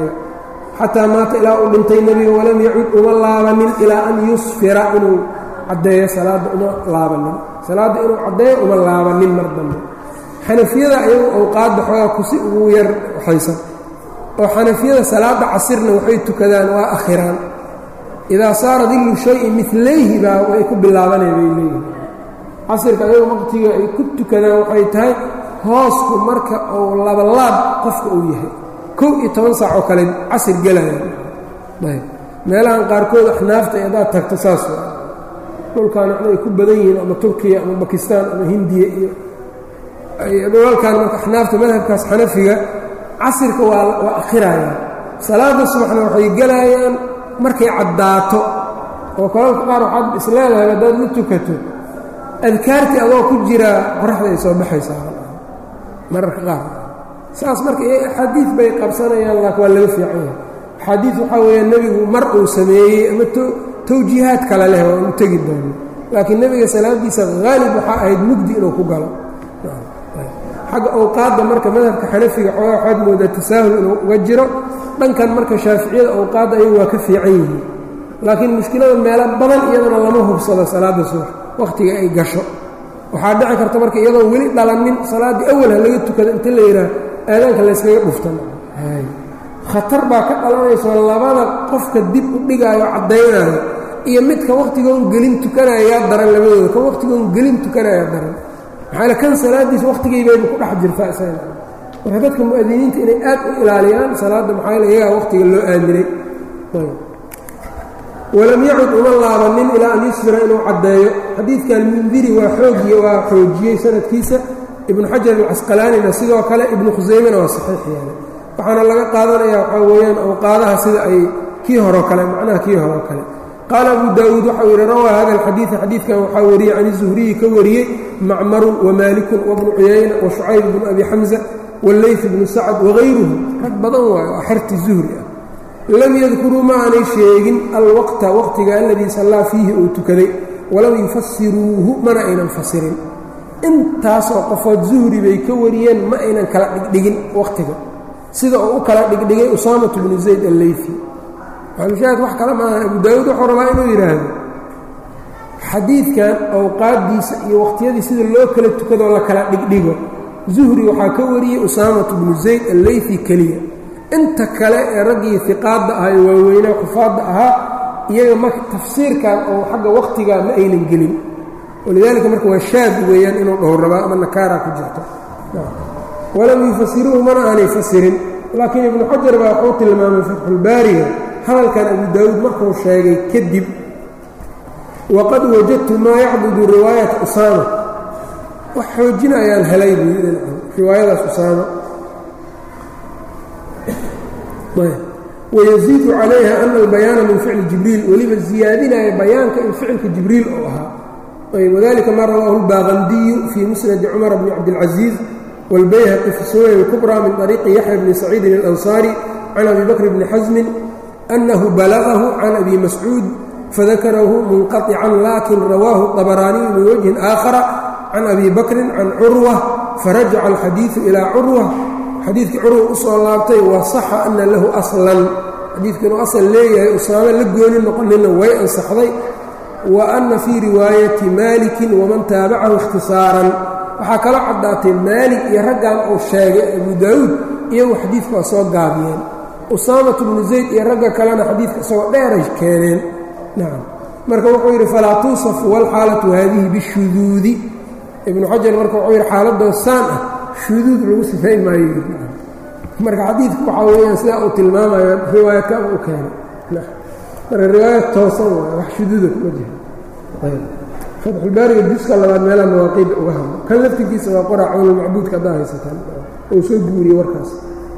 xataa maata ilaa uu dhintay nebiga walam yacud uma laabanin ilaa an yusfira inuu caddeeyo salaadda uma laabanin salaadda inuu caddeeyo uma laabanin mar dambe xanafiyada ayagu awqaadda xoogaa kusi ugu yar waxaysan oo xanafiyada salaadda casirna waxay tukadaan waa akhiraan idaa saara dillu shayin milayhi baa way ku bilaabanay bay leeyihin casirka ayagu waqtiga ay ku tukadaan waxay tahay hoosku marka uu labalaab qofka uu yahay kow iyo toban saac oo kale casir gelayaan ayb meelahan qaarkood axnaafta haddaad tagto saas dhulkan waxna ay ku badan yihiin ama turkiya ama bakistaan ama hindiya iyo dhulalkan marka axnaafta madhabkaas xanafiga casirka waa waa akhirayaan salaada subaxna waxay gelayaan markay caddaato oo kolalka qaar waxaad isleedahay haddaad la tukato adkaartii adoo ku jiraa qoraxda ay soo baxaysaa mararka qaar saas marka axaadiid bay qabsanayaan laakin waa laga fiican yahay axaadiid waxaa weeyaa nebigu mar uu sameeyey ama tawjiihaad kale leh waa inu tegi doono laakiin nebiga salaadiisa haalib waxaa ahayd mugdi inuu ku galo xagga awqaadda marka madhabka xanafiga xoogaa waxaad moodaa tasaahul inuu uga jiro dhankan marka shaaficiyada awqaadda ayagu waa ka fiican yihiin laakiin mushkilada meelo badan iyadana lama hubsado salaadda subax wakhtiga ay gasho waxaa dhici karta marka iyadoo weli dhalanin salaaddii awal ha laga tukada inta la yidhaah aadaanka layskaga dhuftan khatar baa ka dhalanayso labada qofka dib u dhigaayo caddaynayo iyo midka wakhtigoon gelin tukanayaa daran labadooda kan wakhtigoon gelin tukanayaa daran maxaa kan salaaddiisa wakhtigaybayba ku dhex jirtaa isaga marka dadka mu'adiniinta inay aad u ilaaliyaan salaadda maxaa yaele iyagaa wakhtiga loo aaminay walam yacud uma laabanin ilaa an yusfira inuu caddeeyo xadiidkan mundiri waa xoogiy waa xoojiyey sanadkiisa ibnu xajar alcasqalaanina sidoo kale ibnu khusaymena waa saxiix yeelay waxaana laga qaadanaya waxaa weeyaan awqaadaha sida ay kii horeo kale macnaha kii horeo kale qaala abu daawuud waxau yidhi rawaa hada alxadiida xadiidkan waxaa wariyey can zuhriyi ka wariyey macmarun wamaalikun wabnu cuyayna wa shucayb bnu abi xamza walleyf bnu sacad wagayruhu rag badan waayo oo xerti zuhri ah lam yadkuruu ma aanay sheegin alwaqta waqtiga aladii sallaa fiihi uu tukaday walam yufasiruuhu mana aynan fasirin intaasoo qofood zuhri bay ka wariyeen ma aynan kala dhigdhigin waqtiga sida uu u kala dhigdhigay usaamatu bnu zayd alleyfi maxalushaahid wax kale maaha abu daawuud wuxuu rabaa inuu yidhaahdo xadiidkan awqaaddiisa iyo waqhtiyadii sida loo kala tukadoo la kala dhigdhigo zuhri waxaa ka wariyey usaamatu bnu zayd alleyfi keliya inta kale ee raggii iqaadda ahaa ee waaweynaa xufaadda ahaa iyaga marka tafsiirkan oo xagga wakhtigaa ma aynan gelin walidaalika marka waa shaad weeyaan inuu dhowr rabaa ama nakaaraa ku jirto walam yufasiruuhu mana aanay fasirin laakiin ibnu xajar baa wuxuu tilmaamay fatxulbaariga hadalkan abu daawuud markuu sheegay kadib waqad wajadtu maa yacbudu riwaayata usaama wax xoojina ayaan helay buu riwaayadaas usaama wayaziidu calayha ana albayaana min ficli jibriil weliba ziyaadinaya bayaanka in ficilka jibriil oo ahaa wadalika ma rawaahu اlbaaqandiyu fii musnadi cumar bni cabdilcaziiz wاlbayhaqi fi sunan اlkubra min طariiqi yaxya bni saciidin اlansaari can abi bakr bni xasmin أنه بلغه عن أبي مسعوud فذكره منقطعا لكن رواه الطبراني من وجه آخر عن أبي بكر عن عروة فرجع الحديث إلى عروة xadiidkii curwa usoo laabtay waصaxa أna lahu أصlan xadiidku inuu asal leeyahay usaame la gooni noqonina way ansaxday wa أna fii riwaayati maliki waman taabacahu اkhtisaaran waxaa kaloo caddaatay maalik iyo raggan uu sheegay abu daawuud iyagu xadiidku waa soo gaabiyeen usaamatu bnu zayd iyo ragga kalena xadiidka isagoo dheeray keeneen nacam marka wuxuu yidhi falaa tuusafu wاlxaalatu haadihi bishuduudi ibnu xajar marka wuxuu yidhi xaaladoo saan ah shuduud lagu sifayn maayo marka xadiidku waxaa weeyaan sidaa uu tilmaamayo riwaayadkaaba u keenay marka riwaayad toosan waayo wax shuduuda kuma jiro ayb fatxulbaariga juska labaad meelaha mawaaqiidda uga hadlo kan laftirkiisa waa qora cawnulmacbuudka haddaa haysataan ou soo guuriyey warkaas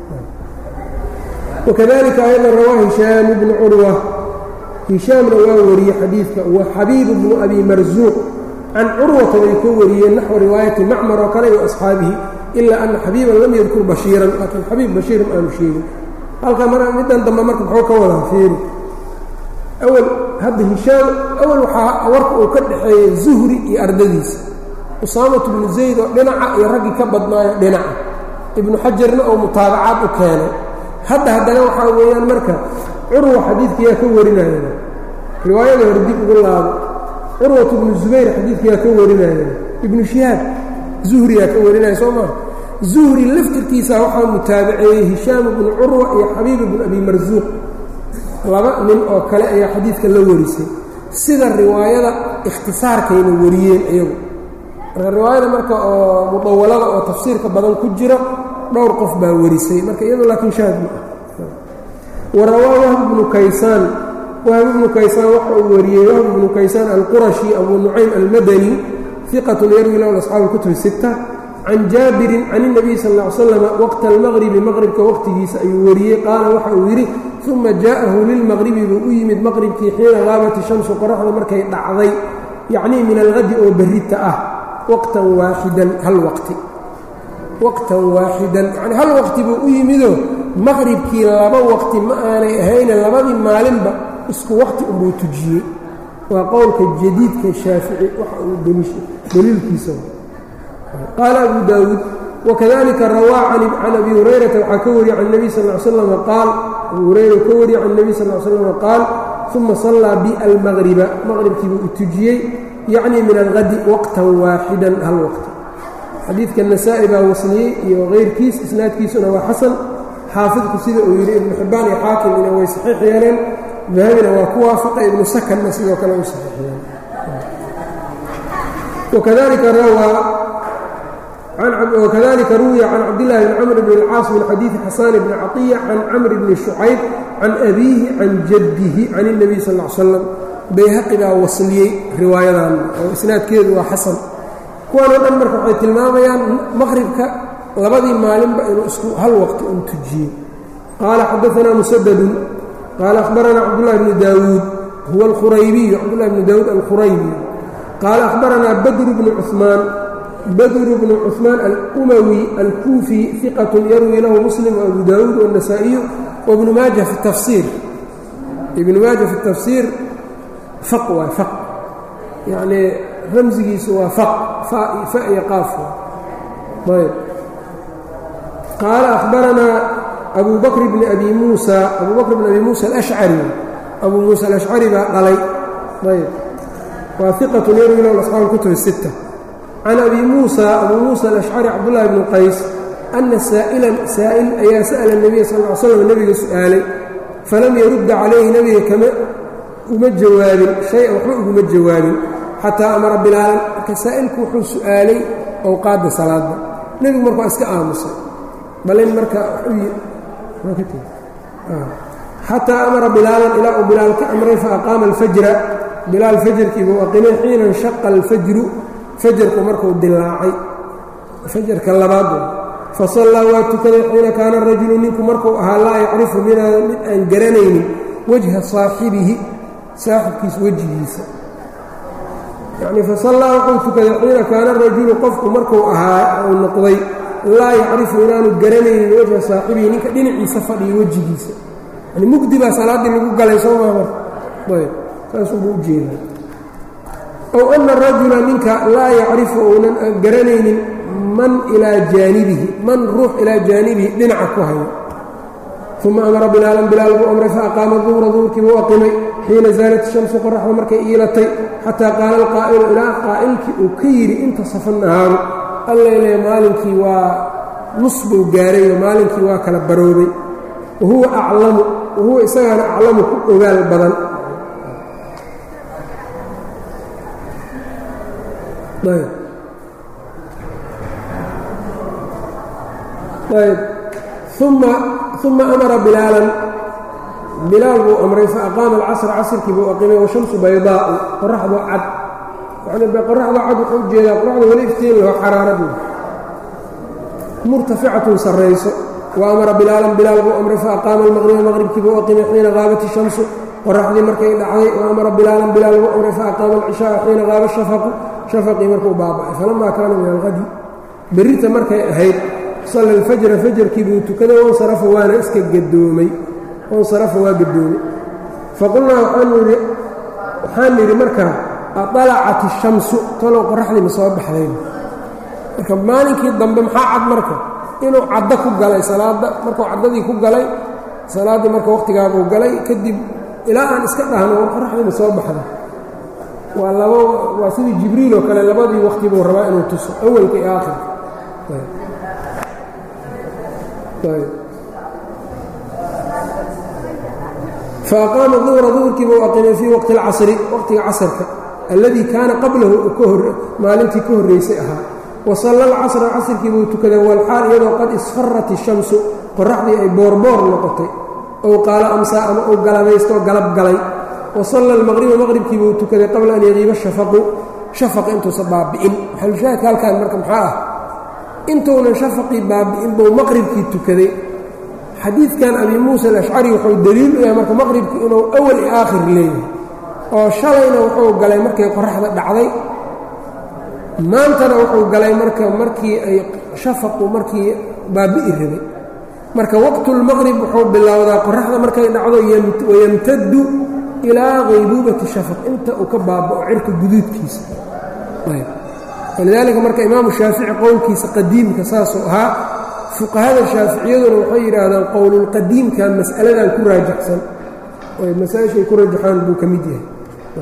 wakadalika ayضا rawaa hishaam bnu curwa hishaamna waa wariyey xadiidka wa xabiibu bnu abi marsuuq can curwata bay ka wariyeen naxو riwaayati macmar oo kale iyo asxaabihi ilaa ana xabiiban lam yadkur bashiiran laakiin xabiib bashiir ma aanu sheegin halkaa mar middan dambe marka muxuu ka wadaa fiiri awal hadda hishaam awal waxaa warka uu ka dhaxeeyey zuhri iyo ardadiisa usaamatu bnu zayd oo dhinaca iyo raggii ka badnaayo dhinaca ibnu xajarna oo mutaabacaad u keenay hadda haddana waxaa weeyaan marka curwa xadiidkayaa ka warinaya riwaayada hore dib ugu laabo curwat bnu zubayr xadiidkayaa ka warinaya ibnu shihaab zuhriyaa ka warinaya soo maa zuhri laftirkiisa waxaa mutaabaceeyey hishaam bnu curwa iyo xabiib bnu abi marsuuq laba nin oo kale ayaa xadiidka la warisay sida riwaayada ikhtisaarkayna wariyeen iyagu marka riwaayada marka oo mudawalada oo tafsiirka badan ku jira dhowr qof baa warisay marka iyado laakiin shaahid ma ah warawaa wahb bnu kaysaan wahb bnu kaysaan waxa uu wariyey wahb bnu kaysaan alqurashi abu nucaym almadani iqat yarwi lahu asxaabu kutub sita can jaabirin can الnabiy sal ا ly slam waqta almaqribi maqribka waqtigiisa ayuu wariyey qaala waxa uu yidhi uma jaءahu lilmaqribi buu u yimid maqribkii xiina qaabat shamsu qoraxda markay dhacday yacnii min alhadi oo berrita ah waqtan waaxidan hal waqti waqtan waaxidan yani hal waqti buu u yimidoo maqribkii laba waqti ma aanay ahayne labadii maalinba isku waqti unbuu tujiyey waa qowlka jadiidka shaafici waxa uu daliilkiisa qaala abu daawuud wakadalika rawaa can abi hurayrata waxaa ka wariyey can nebiy sal l slama qaal abu hurayra ka wariyey can nebiy sal l slama qaal uma sallaa bi almaqriba maqribkiibuu u tujiyey yacni min alqadi waqtan waaxidan hal waqti xadiidka nasaa-i baa wasliyey iyo keyrkiis isnaadkiisuna waa xasan xaafidku sida uu yidhi ibnu xibbaan iyo xaakimina way saxiix yeeleen dahabina waa ku waafaqay ibnu sakanna sidoo kale u saxiix yeeleen وkذلika ruwiya can cabdاللahi bn cmr bn الcاaص min xadiiثi xasan bni caطية can cmr bni شhucayb can أbiihi can jadihi can النabiy sal اه ly slam bayhaqi baa wasliyey riwaayadan oo isnaadkeedu waa xasan kuwan oo dhan marka waxay tilmaamayaan maqribka labadii maalinba inuu isku hal waqti un tujiyey qaala xadaثna msdd qaala أخbarana cabdالlahi bni dawuud huwa اlkhuraybiyu cabdالlahi bni dawuud alkhuraybi qaala أخbarana badr bni cثmaan badr bnu cثmaan alumawi alkuufi iqat yarwi lahu muslim وabu dawuud والنasaaئiyu wbnu maaja fi tafsiir ibnu maaja fi tafsiir faq waa faq yacnii ramsigiisu waa faq fa iyo qaaf ayb qaala akhbaranaa abu bakr bni abi muusa abu bakr bni abi muusa alashcari abu muusa alashcari baa dhalay ayb waa iqat yarwi lahu asxaab اlkutub الsitta can abi muusa abuu muusa alashcari cabdullahi bni qays anna saa'ilan saa'il ayaa sa'ala nebiya sal ly slam nebiga su'aalay falam yarudda calayhi nebiga kama uma jawaabin shay-an waxba uguma jawaabin xataa amara bilaalan marka saa'ilku wuxuu su'aalay owqaadda salaadda nebigu marka waa iska aamusay balin marka xataa amara bilaalan ilaa uu bilaal ka amray fa aqaama alfajra bilaal fajarkiibuu aqimay xiina inshaqa alfajru fajarku markuu dilaacay fajarka labaad fasallaa waa tukaday xiina kaana rajulu ninku markuu ahaa laa yacrifu mid aan garanaynin wajha saaxibihi saaxibkiisa wejigiisa yacnii fasallaa wuxuu tukaday xiina kaana rajulu qofku markuu ahaa uu noqday laa yacrifu inaanu garanaynin wajha saaxibihi ninka dhinaciisa fadhiyo wejigiisa yani mugdi baa salaaddii lagu galay soo maa marka ayb saasuubuu u jeedaa ow ana rajula ninka laa yacrifu uunan garanaynin man ilaa jaanibihi man ruux ilaa jaanibihi dhinaca ku hayo uma amara bilaalan bilaal buu amray fa aqaama duhra duhurkii buu aqimay xiina zaalat shamsu qoraxda markay iilatay xataa qaala alqaa'ilu ilaa qaa'ilkii uu ka yidhi intasafa nahaaru allayle maalinkii waa nus buu gaarayo maalinkii waa kala baroobay wahuwa aclamu wahuwa isagaana aclamu ku ogaal badan ayb uma uma amara bilaalan bilaal buu amray fa aqaama alcasra casrkii buu aqimay washamsu baydaa'u qoraxdu cad yani qoraxda cad wuxuu ujeedaa qoraxda weli iftiin laho xaraaradu murtaficatun sarrayso wa amara bilaalan bilaal buu amray fa aqaama almaqriba maqribkii buu aqimay xiina qaabat ishamsu qoraxdii markay dhacday wa amara bilaalan bilaal buu amray fa aqaama alcishaaa xiina qaaba shafaqu shafaqii markuu baaba'ay falamaa kaana min alqadi berrita markay ahayd salla alfajra fajarkii buu tukaday wansarafa waana iska gadoomay wansarafa waa gadoomay faqulnaa waxaan nidhi markaa aطalacat الshamsu talow qoraxdii ma soo baxdayn marka maalinkii dambe maxaa cad marka inuu caddo ku galay salaadda markuu caddadii ku galay salaaddii marka wakhtigaabuu galay kadib ilaa aan iska dhahno war qoraxdii ma soo baxda waa labo waa sidii jibriil oo kale labadii wakti buu rabaa inuu tuso awalka iyo aakhirka faaqaama duhra duhurkii buu aqimay fii waqti اlcasri waqtiga casrka alladii kaana qablahu maalintii ka horraysay ahaa wasalla alcasra casrkii buu tukaday walxaal iyadoo qad isfarat ishamsu qoraxdii ay boorboor noqotay ow qaala amsaa ama uu galabaystoo galab galay wasalla almaqriba maqribkii buu tukaday qabla an yaqiiba shafaqu shafaqa intuusa baabi'in maxalushaahidka halkaan marka maxaa ah intuunan shafaqii baabi'in buu maqribkii tukaday xadiidkan abi muusa alashcari wuxuu deliil u yahay marka maqribku inuu awal iyo aakhir leeyahay oo shalayna wuxuu galay markay qoraxda dhacday maantana wuxuu galay marka markii ay shafaqu markii baabi'i rabay marka waqtulmaqrib wuxuu bilowdaa qoraxda markay dhacdo wayamtaddu ilaa qaybuubati shafaq inta uu ka baaba'o cirka guduudkiisa walidaalika marka imaamu shaafici qowlkiisa qadiimka saasuu ahaa fuqahada shaaficiyaduna waxay yidhaahdaan qowlulqadiimka mas'aladan ku raajaxsan oy masaa-ishay ku rajaxaan buu ka mid yahay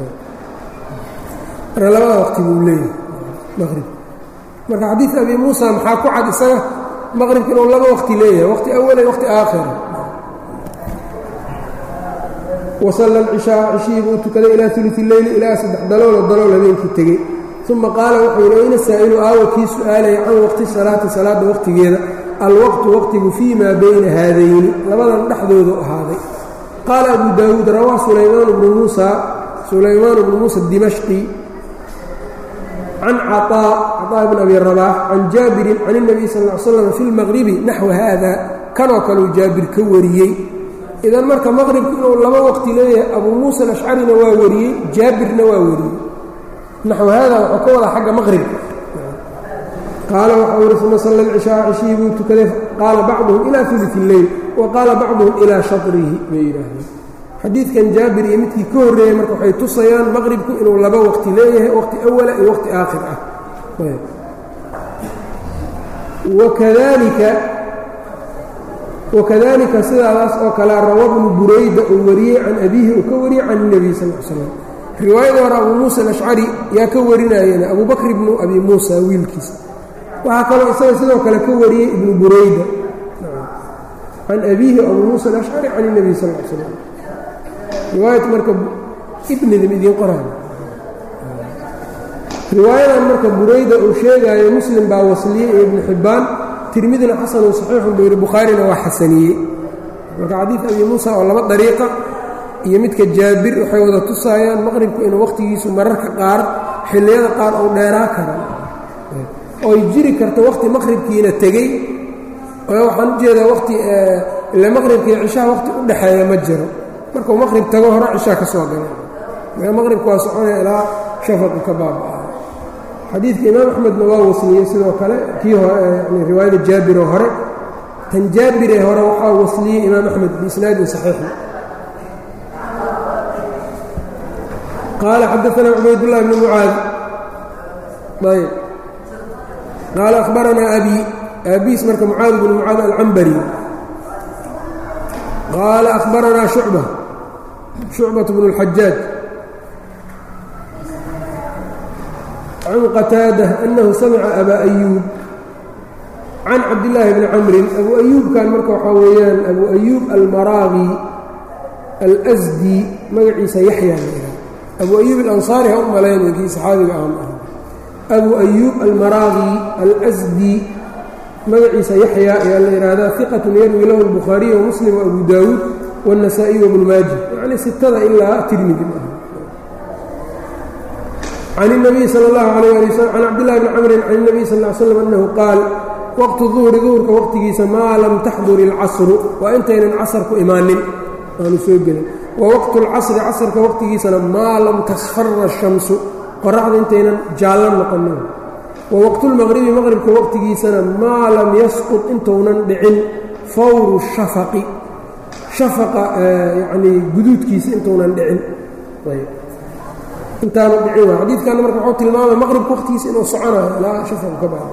marka labada waqti buu leeyahay maqrib marka xadiid abi muusa maxaa ku cad isaga maqribka inuu laba waqti leeyahay waqti awala waqti aakhira wasalla alcishaa cishihii buu tukaday ilaa uli leyli ilaa saddex daloola dalool habeenkii tegey uma qaala wuxuu yidhi ayna saa'ilu aawa kii su'aalaya can waqti salaati salaadda waqtigeeda alwaqtu waqtigu fii maa bayna haadayni labadan dhexdoodu ahaaday qaala abu daawuud rawaa sulaymaan bnu muusa sulaymaan bnu muusa dimashqi can caطaa caطaa bn abi rabaax can jaabirin can الnabiy sal ll slam fi اlmaqribi naxwa haada kanoo kaleu jaabir ka wariyey idan marka maqribku inuu laba waqti leeyahay abuu muusa alashcarina waa wariyey jaabirna waa wariyey naxw haada wuxuu ka wadaa xagga maqribka qaala waxau yihi uma salla alcishaa cishihii buu tukaday qaala bacduhum ilaa uluث اleyl wa qaala bacduhum ilaa shaطrihi bay yidhaahdeen xadiidkan jaabir iyo midkii ka horreeyey marka waxay tusayaan maqribku inuu laba waqti leeyahay waqti awala iyo waqti aakhir ah wakadalika wakadalika sidaadaas oo kale rawa bnu burayda uu wariyey can abiihi uu ka wariyey can الnebiy sal l slam riwaayada hore abuu muusa alashcari yaa ka warinayeen abuu bakr ibnu abi muusa wiilkiisa waxaa kaloo isaga sidoo kale ka wariyey ibnu burayda can abiihi abuu muusa alashcari can الnebiy sal l slam riwaayat marka ibnidin idiin qoraayo riwaayadan marka burayda uu sheegaayo muslim baa wasliyey iyo ibnu xibbaan tirmidina xasanun saxiixun buu yidhi bukhaarina waa xasaniyey marka xadiid abi muusa oo laba dariiqa iyo midka jaabir waxay wada tusaayaan maqribku inuu wakhtigiisu mararka qaar xilliyada qaar uu dheeraa kara ooy jiri karto wakhti maqribkiina tegey oo waxaan ujeedaa wati ile maqribka iyo cishaha waqti u dhexeeya ma jiro markuu maqrib tago hore cishaa ka soo gala marka maqribka waa soconaya ilaa shafaqi ka baaba-a xadiidka imaam axmedna waa wasliyey sidoo kale kii yani riwaayada jaabiroo hore tan jaabiree hore waxaa wasliyey imaam axmed biisnaadin saxiixi qaala xadaanaa cubaydullahi bni mucaad ayb qaala akhbaranaa abi aabiis marka mucaad bnu mucaad alcambari qaala akhbaranaa shucba shucbat bnu اlxajaaj can qataada annahu samica abaa ayuub can cabdillaahi bni camrin abu ayuubkan marka waxaa weeyaan abu ayuub almaraaqi alsdi magaciisa yaxya la yidhaha abu ayuub alansaari ha u malaynay kii saxaabiga ah ma aha abu ayuub almaraaqi alsdi magaciisa yaxya ayaa la yidhaahdaa iqatun yarwi lahu albukhaariy wamuslim waabu daawuud waاnnasaa'iy wabnu maaji yacni sitada ilaa tirmidi ma aha can الnabiy salى اllahu alayh ali wslam can cabdillahi bni camrin can الnabiy sal ly slam annahu qaal waqtu duhri duhurka waqtigiisa maa lam taxdur ilcasru waa intaynan casarku imaanin aanu soo gelin wa waqtu اlcasri casarka waqtigiisana maa lam tasfara الshamsu qoraxda intaynan jaallo noqonin wa waqtulmaqribi maqribka waqtigiisana maa lam yasqud intounan dhicin fawru shafaqi shafaqa yanii guduudkiisa intounan dhicin intaanu dhicin waa xadiidkanna marka wuxuu tilmaamay maqribka waqtigiisa inuu soconayo ilaa shafaqu ka baxo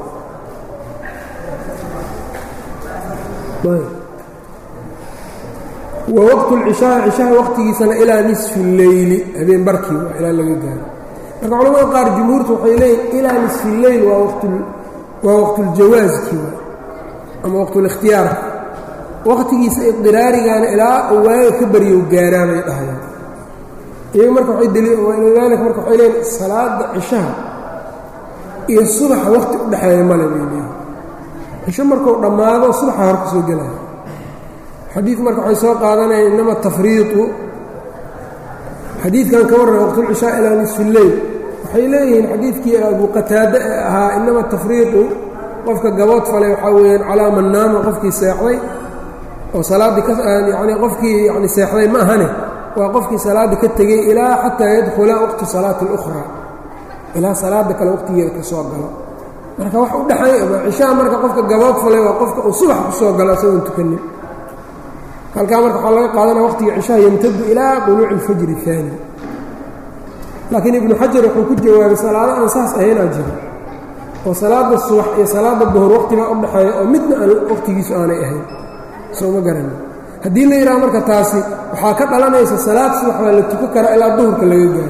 wa waqtu lcishaa cishaha waqtigiisana ilaa nisfi اleyli habeen barkii waa ilaa laga gaaro marka culamada qaar jumhuurtu waxay leeyihin ilaa nisfi اleyl waa waa waqtuljawaaskii waa ama waqtulikhtiyaarka waqtigiisa iqdiraarigaana ilaa waaga ka baryow gaaraa bay dhahayaan iyaga marka waydalika marka waxay leeyihin salaada cishaha iyo subaxa waqti u dhexeeya male bay leeyihin cisho markuu dhammaado subaxa hor ka soo gelaya xadiid marka waxay soo qaadanayaan inama tafriiطu xadiidkan ka warran waqtulcishaa ilaa nisfi اleyl waxay leeyihiin xadiidkii abu qataade ee ahaa inama tafriiطu qofka gabood falay waxaa weeyaan calaa man naama qofkii seexday oo salaaddii kayani qofkii yani seexday ma ahane waa qofkii salaadda ka tegey ilaa xataa yadkhula waqtu salaati اlأkhraa ilaa salaada kale waqtigeeda ka soo galo marka wax u dhexeeya cishaha marka qofka gabood falay waa qofka uu subax ku soo galo isagoon tukanin halkaa marka waxaa laga qaadanaya waqtiga cishaha yamtadu ilaa quluuci اlfajri الثaani laakiin ibnu xajar wuxuu ku jawaabay salaado aan saas ahaynaa jiro oo salaada subax iyo salaada duhur waqtibaa u dhexeeya oo midna aan waqtigiisu aanay ahayn soo ma garani haddii la yidhaha marka taasi waxaa ka dhalanaysa salaad subax baa la tukan karaa ilaa duhurka laga gaaro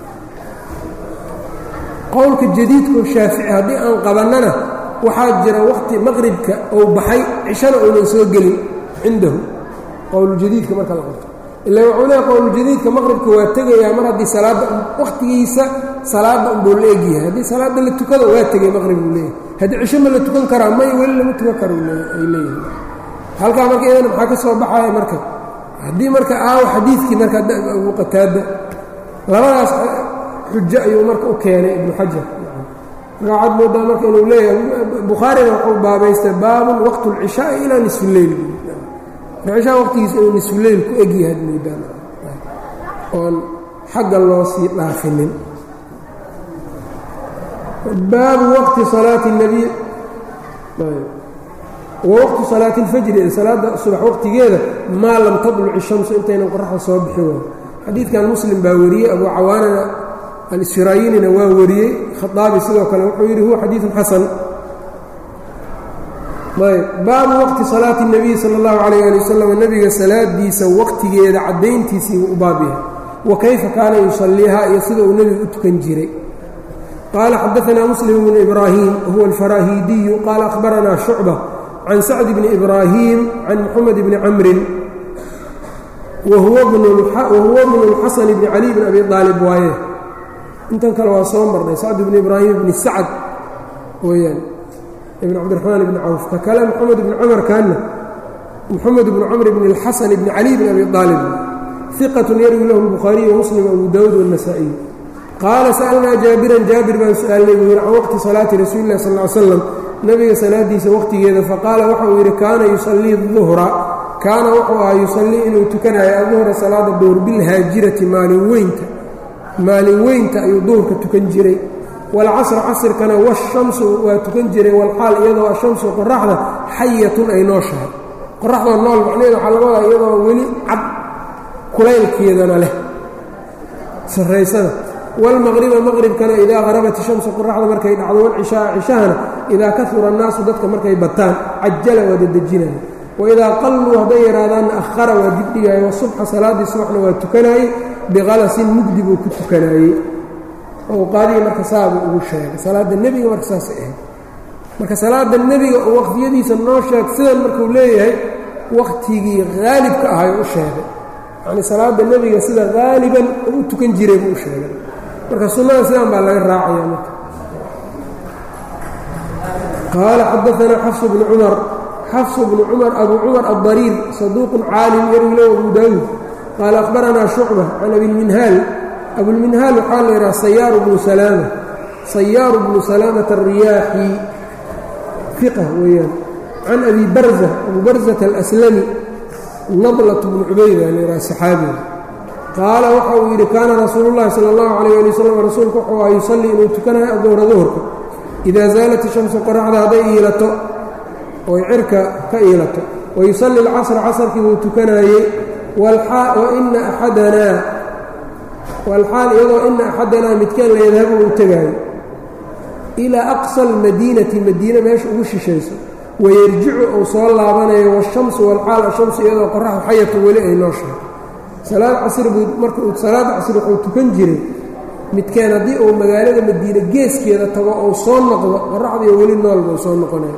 qowlka jadiidkao shaafici haddii aan qabannana waxaa jira waqti maqribka uu baxay cishana uunan soo gelin cindahu qowluljadiidka marka la qabto ila wuxuu leeya qowluljadiidka maqribka waa tegayaa mar haddii salaadda waqtigiisa salaadda unbuu la egyahay haddii salaadda la tukado waa tegay maqrib buu leeyahay haddii cisho ma la tukan karaa may weli lama tukan karo ay leeyihin halkaa marka iyadana maxaa ka soo baxaya marka haddii marka aawo xadiidkii marka abu qataada labadaas xujo ayuu marka u keenay ibnu xajar marka waxaad moodaa marka inuu leeyahay bukhaarina wuxuu baabaystay baabun waqtu اlcishaai ilaa nisfi leyl cishaa waqtigiisa inuu nisfuleyl ku egyahay ad moodaan oon xagga loo sii dhaafinin baabu waqti salaati الnabiy wawaqtu salaati اlfajri salaada subax waqtigeeda maa lam tadluc الshamsu intaynan qoraxda soo bixin waayo xadiidkan muslim baa wariyey abu cawaanana alsiraayinina waa wariyey khaaabi sidoo kale wuxuu yidhi huwa xadiiثun xasan ayb baabu waqti salaati الnabiy salى اllahu عalayه ali wasalam nebiga salaadiisa waqtigeeda caddayntiisii u baab yahay wa kayfa kaana yusaliiha iyo sida uu nebigu u tukan jiray qaala xadaثna muslim bnu ibraahim wahuwa alfaraahiidiyu qaala akhbaranaa shucba can sacd bni ibraahim can muxamed bni camrin wahuwa bnu اlxasan bni cali bn abi aalib waaye intan kale waa soo marnay sacd bni ibraahim bni sacd weyaan ibn cabdiraxmaan ibni cawf ka kale moxamed ibni cumar kaana moxamed bnu camr bni اlxasan bni cali bni abi aalib iqatun yarwi lahu lbukhaariy wamuslim abu dawud wاnasaa'iy qaala sa'alnaa jaabiran jaabir baan su-aalnay buu yidhi can waqti salaati rasuuli illahi sal ly slam nebiga salaadiisa waqtigeeda faqaala waxauu yidhi kaana yusallii duhra kaana wuxuu ahaa yusallii inuu tukanayo aduhra salaada duhur bilhaajirati maalin weynta maalin weynta ayuu duhurka tukan jiray walcasra casrkana washamsu waa tukan jiray walxaal iyadoo ashamsu qoraxda xayatun ay nooshahay qoraxdoo nool macnaheeda waxaa laga wadaa iyadoo weli cad kulaylkeedana leh sarraysada wاlmaqriba maqribkana idaa harabat ishamsu qoraxda markay dhacdo walcishaaa cishahana idaa kahura annaasu dadka markay bataan cajala waa dedejinaya waidaa qalluu hadday yaraadaanna ahara waa dibdhigaaye wasubxa salaaddii subaxna waa tukanaayey biqalasin mugdi buu ku tukanaayey awqaadihii marka saabuu ugu sheegay salaadda nebiga marka saasay ahayd marka salaadda nebiga oo waqtiyadiisa noo sheeg sidan markuu leeyahay wakhtigii haalibka ahay u sheegay yacnii salaadda nebiga sida haaliban oo u tukan jiray buu u sheegay marka sunnada sidan baa laga raacaya marka qaala xadaanaa xafsu bnu cumar xafsu bnu cumar abu cumar aلdariir saduuqun caalim yarwi lahu abu daawuud qaala akhbaranaa shucba can abilminhaal abulminhaal waxaa la yidhaha sayaaru bnu salaama sayaaru bnu salaamata alriyaaxi fiqa weeyaan can abi barza abu barzata alaslami nadlat bnu cubayda la yidhaha saxaabiga qaala waxa uu yidhi kaana rasuulu llahi sala allahu calayh ali wasalam rasuulku wuxuu aha yusallii inuu tukanayo aduhra duhurka idaa zaalat ishamsu qoraxda hadday iilato oy cirka ka iilato wayusalli alcasra casarkii buu tukanaayey waina axadanaa walxaal iyadoo ina axadanaa midkaan la yadhabu uu tegaayo ilaa aqsa almadiinati madiine meesha ugu shishayso wayarjicu uu soo laabanayo washamsu walxaal ashamsu iyadoo qoraxda xayatu weli ay nooshahay salaad casr buu marka uu salaada casr wuxuu tukan jiray midkaan haddii uu magaalada madiine geeskeeda tago ou soo noqdo qoraxdiiyo weli nool buu soo noqonaya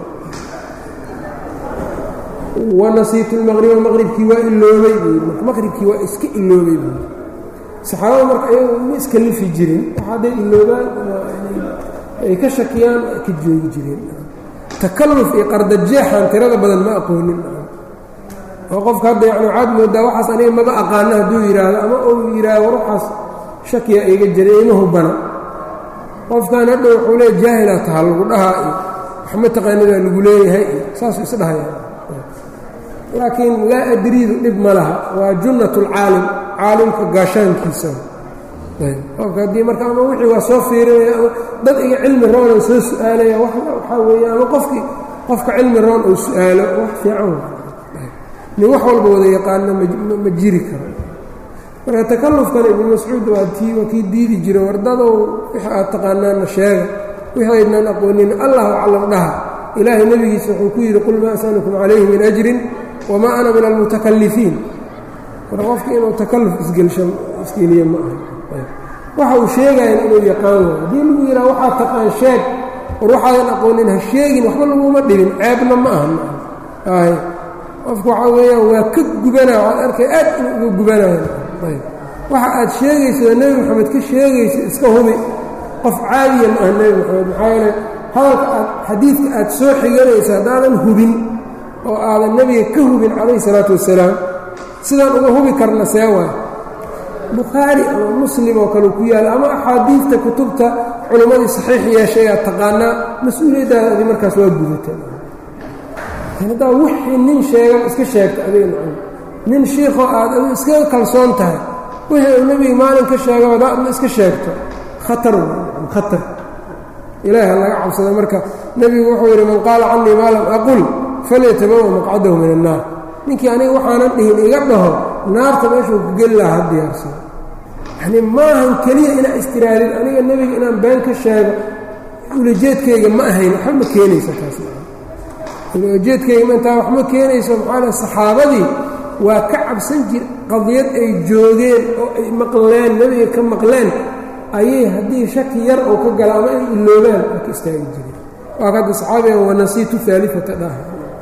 wanasiitu lmaqriba maqribkii waa iloobay buu yidhi marka maqribkii waa iska iloobay buu yidhi saxaabada marka ayagu ma iska lifi jirin waxa hadday iloobaan ay ka shakiyaan ay ka joogi jireen takalluf iyo qardajeexan tirada badan ma aqoonin oo qofka hadda yani waxaad moodaa waxaas aniga maba aqaano hadduu yidhaahdo ama uu yidhaahdo waxaas shakiya iga jiray ima hubana qofkan hadha wuxuu leeya jaahilaa taha lagu dhahaa iyo waxma taqaanidaa lagu leeyahay iyo saasuu isdhahaya laakiin laa adriidu dhib ma laha waa junnat اlcaalim caalimka gaashaankiisa qofka haddii marka ama wixii waa soo fiirinaya ama dad iga cilmi roona soo su-aalaya waxaa weeye ama qofkii qofka cilmi roon uu su-aalo wax fiican nin wax walba wada yaqaano ma jiri karo marka takallufkan ibnu mascuud waa tii waa kii diidi jira wardadow wix aad taqaanaana sheega wixii aydnan aqoonin allahu aclam dhaha ilaahay nebigiisa wuxuu ku yidhi qul maa asalukum calayhi min ajrin wamaa ana min almutakalifiin marka qofka inuu takalluf isgelsho isgeliye ma aha waxa uu sheegayan inuu yaqaan waayo haddii lagu yidhaha waxaad taqaan sheeg war waxaadan aqoonin ha sheegin waxba laguma dhibin ceebna ma aha y qofku waxaa weeyaan waa ka gubanaya waxaad arkay aad inuu uga gubanayo waxa aad sheegayso oo nebi moxamed ka sheegayso iska hubi qof caadiya ma aha nebi moxamed maxaa yeele hadalka aad xadiidka aad soo xiganayso haddaadan hubin oo aadan nebiga ka hubin calayhi salaatu wassalaam sidaan uga hubi karna see waay bukhaari ama muslim oo kale ku yaalla ama axaadiidta kutubta culimmadii saxiix yeeshay aad taqaanaa mas-uuliyaddaada adi markaas waa gudata haddaa wixii nin sheegan iska sheegta adiga macam nin shiikoo aad adigu iskaga kalsoon tahay wixii uu nebiga maalin ka sheega hadaa adna iska sheegto khatar w khatar ilaahi ha laga cabsada marka nebigu wuxuu yidhi man qaala canii maa lam aqul falyatabawa maqcadahu min annaar ninkii aniga waxaanan dhihin iga dhaho naarta meeshuu ku geli lahaa ha diyaarsado yacnii maahan keliya inaa istiraadin aniga nebiga inaan been ka sheego ulajeedkayga ma ahayn waxba ma keenaysa taas ulajeedkayga ma intaa wax ma keenayso maxaa le saxaabadii waa ka cabsan jir qadiyad ay joogeen oo ay maqleen nebiga ka maqleen ayay haddii shaki yar oo ka gala ama ay iloobaan waa ka istaagi jireen waa ka hadda saxaabigan wanasiitu aalifata dhaha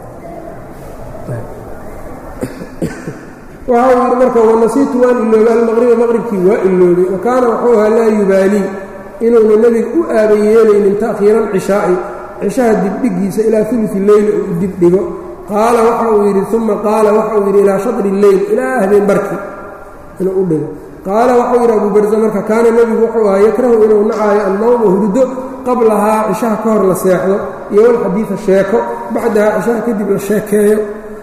waxa uu yidhi marka wanasiitu waan iloobay almaqriba maqribkii waa iloobay wa kaana wuxuu ahaa laa yubaalii inuuna nebiga u aaba yeelaynin ta'khiira alcishaa'i cishaha dibdhigiisa ilaa ulufi leyli oo u dibdhigo qaala waxa uu yidhi uma qaala waxa uu yidhi ilaa shadri leyl ilaa habeen barki inuu u dhigo qaala waxau yidhi abuu barza marka kaana nebigu wuxuu ahaa yakrahu inuu nacaayo annawma hurdo qablahaa cishaha ka hor la seexdo iyo walxadiida sheeko bacdahaa cishaha kadib la sheekeeyo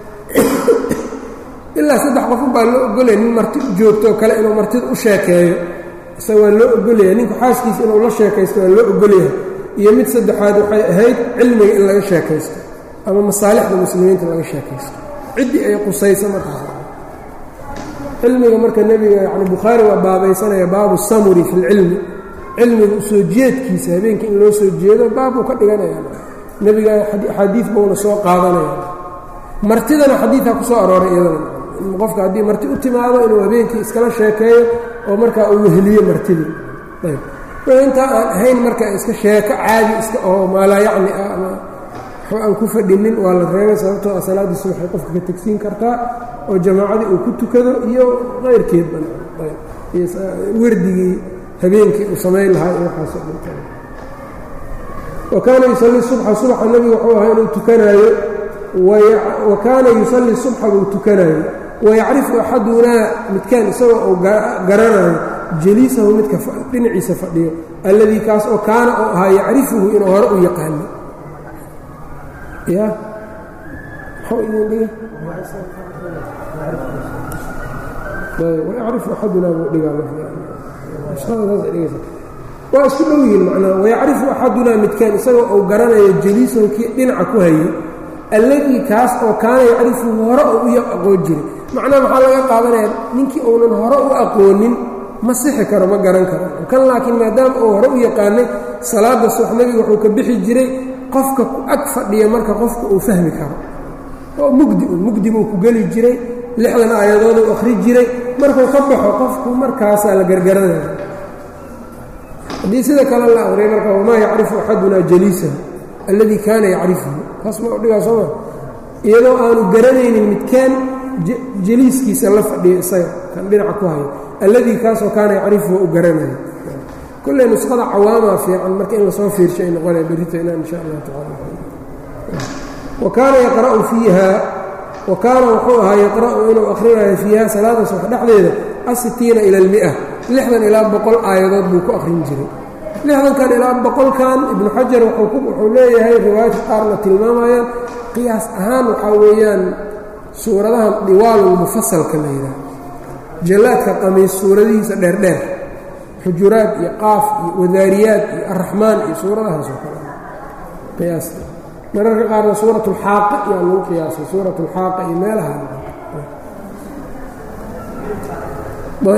ilaa saddex qofun baa loo ogolaya nin marti u joogto oo kale inuu martida u sheekeeyo isaga waa loo ogolaya ninku xaaskiisa inuu la sheekaysto waa loo ogolyahay iyo mid saddexaad waxay ahayd cilmiga in laga sheekaysto ama masaalixda muslimiinta laga sheekaysto ciddii ay qusayso markaas cilmiga marka nebiga yani bukhaari waa baabaysanaya baabu samuri fi lcilmi cilmiga usoo jeedkiisa habeenkii in loo soo jeedo baabbuu ka dhiganaya nebiga axaadiid buuna soo qaadanaya martidana xadiidkaa ku soo arooray iyadana qofka haddii marti u timaado inuu habeenkii iskala sheekeeyo oo markaa uu weheliyo martidii ayb intaa aan ahayn marka iska sheeko caadi iska oo maalaa yacni ah ama waxba aan ku fadhinin waa la reebay sababtoo a salaaddiisa waxay qofka ka tegsiin kartaa oo jamaacadii uu ku tukado iyo qayrkeedba werdigii habeenkii uu samayn lahaa iyo waxaasoo dhinta wa kaana yusallii subxa subxa nebigu wuxuu ahaa inuu tukanaayo wa kaana yusallii subxa buu tukanaayo wayacrifu axadunaa midkaan isagoo uu garanayo jaliisahu midka dhinaciisa fadhiyo alladii kaas oo kaana oo ahaa yacrifuhu inuu hore u yaqaano ya maxuu idin dhiga wayacrifu axadunaa buu dhigaa waa isku dhow yihin macnaa wayacrifu axadunaa midkaan isagoo uu garanayo jaliisahu kii dhinaca ku hayay alladii kaas oo kaana yacrifuhu hore oo u aqoon jiray macnaha maxaa laga qaadanaya ninkii uunan hore u aqoonin ma sixi karo ma garan karo kan laakiin maadaama uu hore u yaqaanay salaada subax nebiga wuxuu ka bixi jiray qofka ku ag fadhiya marka qofka uu fahmi karo oo mugdi u mugdi buu ku geli jiray lixdan aayadood uu akhri jiray markuu ka baxo qofku markaasaa la gargaranaya haddii sida kale la aqriyay marka wamaa yacrifu axadunaa jaliisahu alladii kaana yacrifuhu taas ma udhigaa sooma iyadoo aanu garanaynin midkaan jaliiskiisa la fadhiya isaga kan dhinaca ku hayo alladii kaasoo kaana yacrifuhu u garanaya kulley nusqada cawaamaa fiican marka in lasoo fiirsho ay noqonaya berrito inaan insha allah tacala wa kaana yaqra'u fiiha wa kaana wuxuu ahaa yaqra'u inuu akhrinayo fiiha salaada subax dhexdeeda asitiina ila almia lixdan ilaa boqol aayadood buu ku akhrin jiray lixdankan ilaa boqolkan ibnu xajar wuxuu leeyahay riwaayadka qaarna tilmaamayaan qiyaas ahaan waxaa weeyaan suuradahan diwaalulmufasalka la yidhaah jallaadka qamiis suuradihiisa dheerdheer xujuraad iyo qaaf iyo wadaariyaad iyo araxmaan iyo suuradahaas oo kale qiyaas mararka qaarna suurat ulxaaqa yaa lagu qiyaasay suurat ulxaaqa iyo meelaha ayb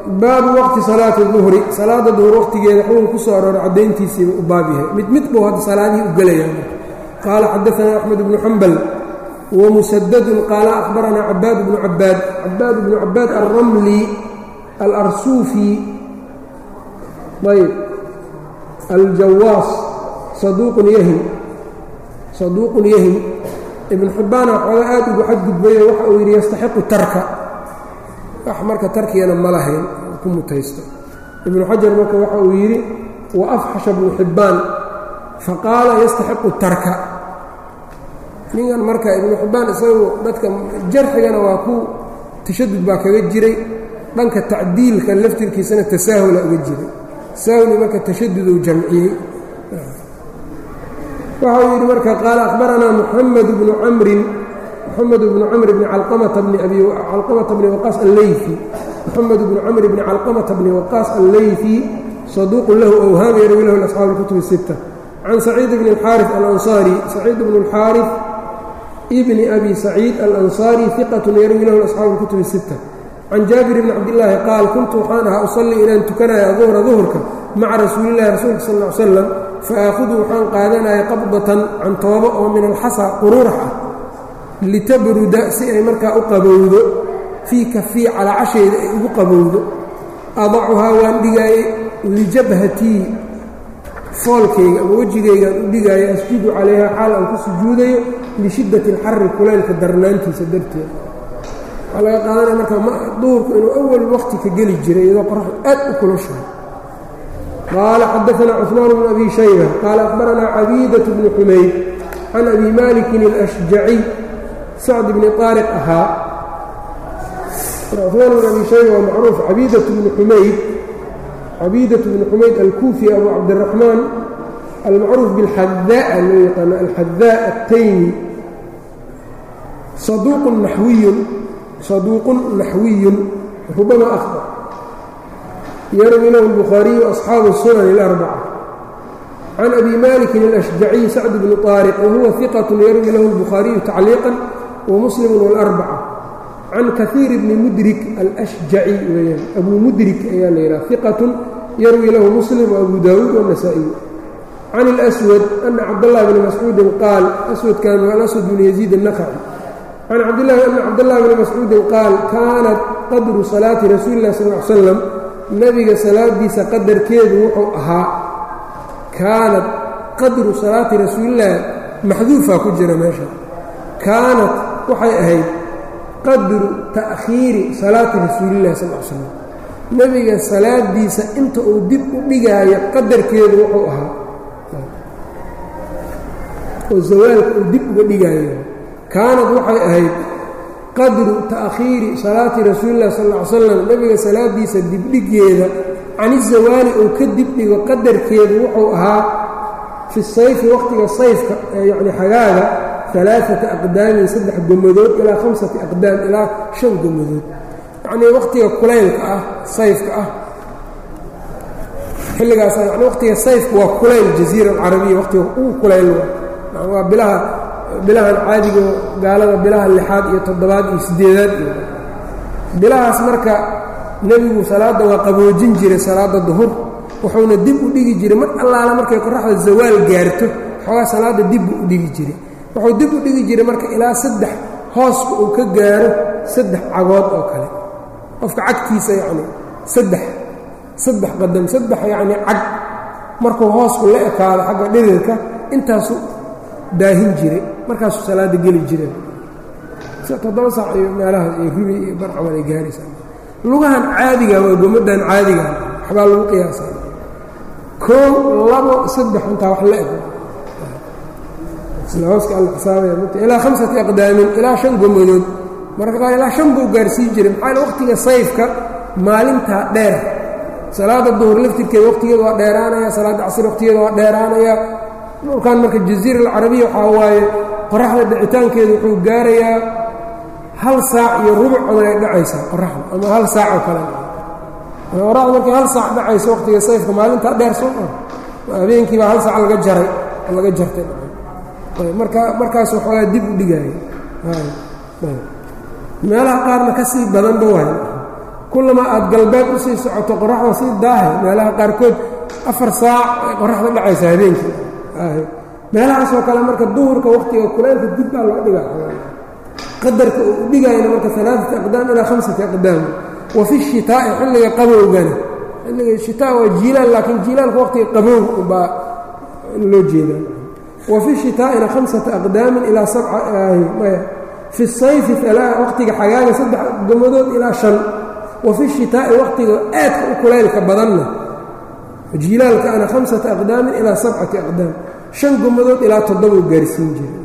baabu waqti salaati duhri salaada duhur waqtigeeda xukun ku soo aroora caddayntiisiiba u baab yahay mid mid buu hadda salaadihii u gelayaan qaala xadaanaa axmed bnu xambal wamusadadun qaala akhbaranaa cabaad bnu cabaad cabaad bnu cabaad alramli alarsuufi ayb aljawaas saduuqun yahim saduuqun yahim ibnu xibbaana waxooga aad ugu xadgudbayo waxa uu yidhi yastaxiqu tarka wax marka tarkigana ma lahayn ku mutaysto ibnu xajar marka waxa uu yidhi wa afxasha bnu xibbaan faqaala yastaxiqu tarka ninkan marka ibnu xibbaan isagu dadka jarxigana waa ku tashadud baa kaga jiray dhanka tacdiilka laftirkiisana tasaahula uga jiray tasaahuli marka tashaduduu jamciyey waxa uu yidhi marka qaala akhbaranaa muxamed bnu camrin mxamed bnu camr bni calqamata bni waqaas alleyfi moxamed bnu camr bni calqamata bni waqaas alleyfi saduuqun lahu awhaam yarwi lahu asxaabu اlkutub الsita can saciid bni اlxaariث alansaari saciid bnu اlxaariث bni abi saciid alansaari iqatun yarwi lahu asxaabu اlkutub الsita can jaabir bni cabdillaahi qaal kuntu waxaan ahaa usallii inaan tukanaya duhra duhurka maca rasuulillahi rasuulka sal ll ly slam faaahudu waxaan qaadanaya qabdatan cantoobo oo min alxasa quruurax ah litabruda si ay markaa u qabowdo fii kafii calaacashayda ay ugu qabowdo adacuhaa waan dhigaayey lijabhatii foolkayga ama wejigaygaan u dhigaayo asjudu calayha xaal aan ku sujuudayo lishiddati alxari kulaylka darnaantiisa darteed waxaa laga qaadanaya marka duhurku inuu awal waqti ka geli jiray iyadoo qoraxdu aad u kulushahay qaala xadaanaa cusmaan bnu abi shayba qaala akhbaranaa cabiidat bnu xumayd can abi malikin alashjaciy sacd bni aariq ahaa cusmaan bn abi shayba waa macruuf cabiidat bnu xumayd cabiidat bnu xumayd alkuufi abu cabdiraxmaan almacruuf bilxadaa loo yaqaano alxadaa altaymi saduuqun naxwiyun saduuqun naxwiyun rubama akhda yarwi lahu albukhaariyu asxaabu sunan اlarbaca can abi malikin alashjaciy sacd bni طaariq wahuwa iqat yarwi lahu albukhaariyu tacliiqan wamuslim wاlarbaca can kahiir bni mudrik alashjaci weyaan abuu mudrik ayaa la yidhaha iqatun yarwi lahu muslim waabu daawuud wاnasaa-iy can اlأswad ana cabdاllahi bni mascuudin qaal aswadkan waa alaswad bni yaziid الnakci can cabdillahi ana cabdاllahi bni mascuudin qaal kaanat qadru salaati rasuuli اlah sal ly slam nebiga salaadiisa qadarkeedu wuxuu ahaa kaanat qadru salaati rasuulillaah maxduufaa ku jira meesha kaanat waxay ahayd qadru ta'khiiri salaati rasuulillahi sal l slam nebiga salaadiisa inta uu dib u dhigaayo qadarkeedu wuxuu ahaa oo zawaalka uu dib uga dhigaayo kaanat waxay ahayd qadru ta'khiiri salaati rasuulilah sal ll ly slam nebiga salaadiisa dibdhigeeda cani zawaali uu ka dibdhigo qadarkeedu wuxuu ahaa fi sayfi waqtiga sayfka yacni xagaaga alaaata aqdaamin saddex gomadood ilaa hamsati aqdaam ilaa shan gomadood yacnii waqtiga kulaylka ah sayfka ah xilligaas yani waqtiga sayfka waa kulayl jaziira alcarabiya waqtiga ugu kulayl waa bilaha bilahan caadigo gaalada bilaha lixaad iyo toddobaad iyo siddeedaad iyo bilahaas marka nebigu salaadda waa qaboojin jiray salaadda duhur wuxuuna dib u dhigi jiray mar allaala markay qoraxda zawaal gaarto xoogaa salaadda dib buu u dhigi jiray wuxuu dib u dhigi jiray marka ilaa saddex hooska uu ka gaaro saddex cagood oo kale qofka cagtiisa yacni saddex saddex qadam saddex yacnii cag markuu hoosku la ekaado xagga dhirirka intaasu daahin jiray markaasuu salaadda geli jireen toddoba saac iyo meelahaas iyo ribi iyo barcamal ay gaaraysaa lugahan caadiga waa gomaddan caadiga waxbaa lagu qiyaasaa koow labo saddex intaa wax la eg isla hooska alla xisaabaya mugta ilaa khamsati aqdaamin ilaa shan gomadood mararka qaar ilaa shan buu gaarsiin jiray maxaa yale waqtiga sayfka maalintaa dheer salaadda duhur laftirkeeda waqtigeeda waa dheeraanaya salaadda casir waqtigeeda waa dheeraanaya dhulkan marka jaziira alcarabiya waxaa waaye qoraxda dhicitaankeedu wuxuu gaarayaa hal saac iyo rubuc camal ay dhacaysaa qoraxda ama hal saac oo kale qoraxda markay hal saac dhacayso waqtiga sayfka maalintaa dheer soo ah habeenkii baa hal saac laga jaray laga jartay marka markaas waxoogaa dib u dhigaya meelaha qaarna ka sii badanba waay kullamaa aad galbeed u sii socoto qoraxda sii daahay meelaha qaarkood afar saac ay qoraxda dhacaysa habeenkii meelahaasoo kale marka duhurka wakhtiga kulaylka dib baa loo dhigaa qadarka uu u dhigayna marka alaaati aqdaam ilaa hamsati aqdaam wa fi shitaa'i xilliga qabowgana xilliga shitaa waa jiilaal laakiin jiilaalka waqtiga qabow baa loo jeedaa wa fi shitaa'ina hamsata aqdaamin ilaa sabca maya fi sayfi waqtiga xagaaga saddex gomadood ilaa shan wa fi shitaa'i waqtiga aadka u kulaylka badanna jiilaalka ana hamsata aqdaamin ilaa sabcati aqdaam shan gomadood ilaa toddobau gaarsiin jiray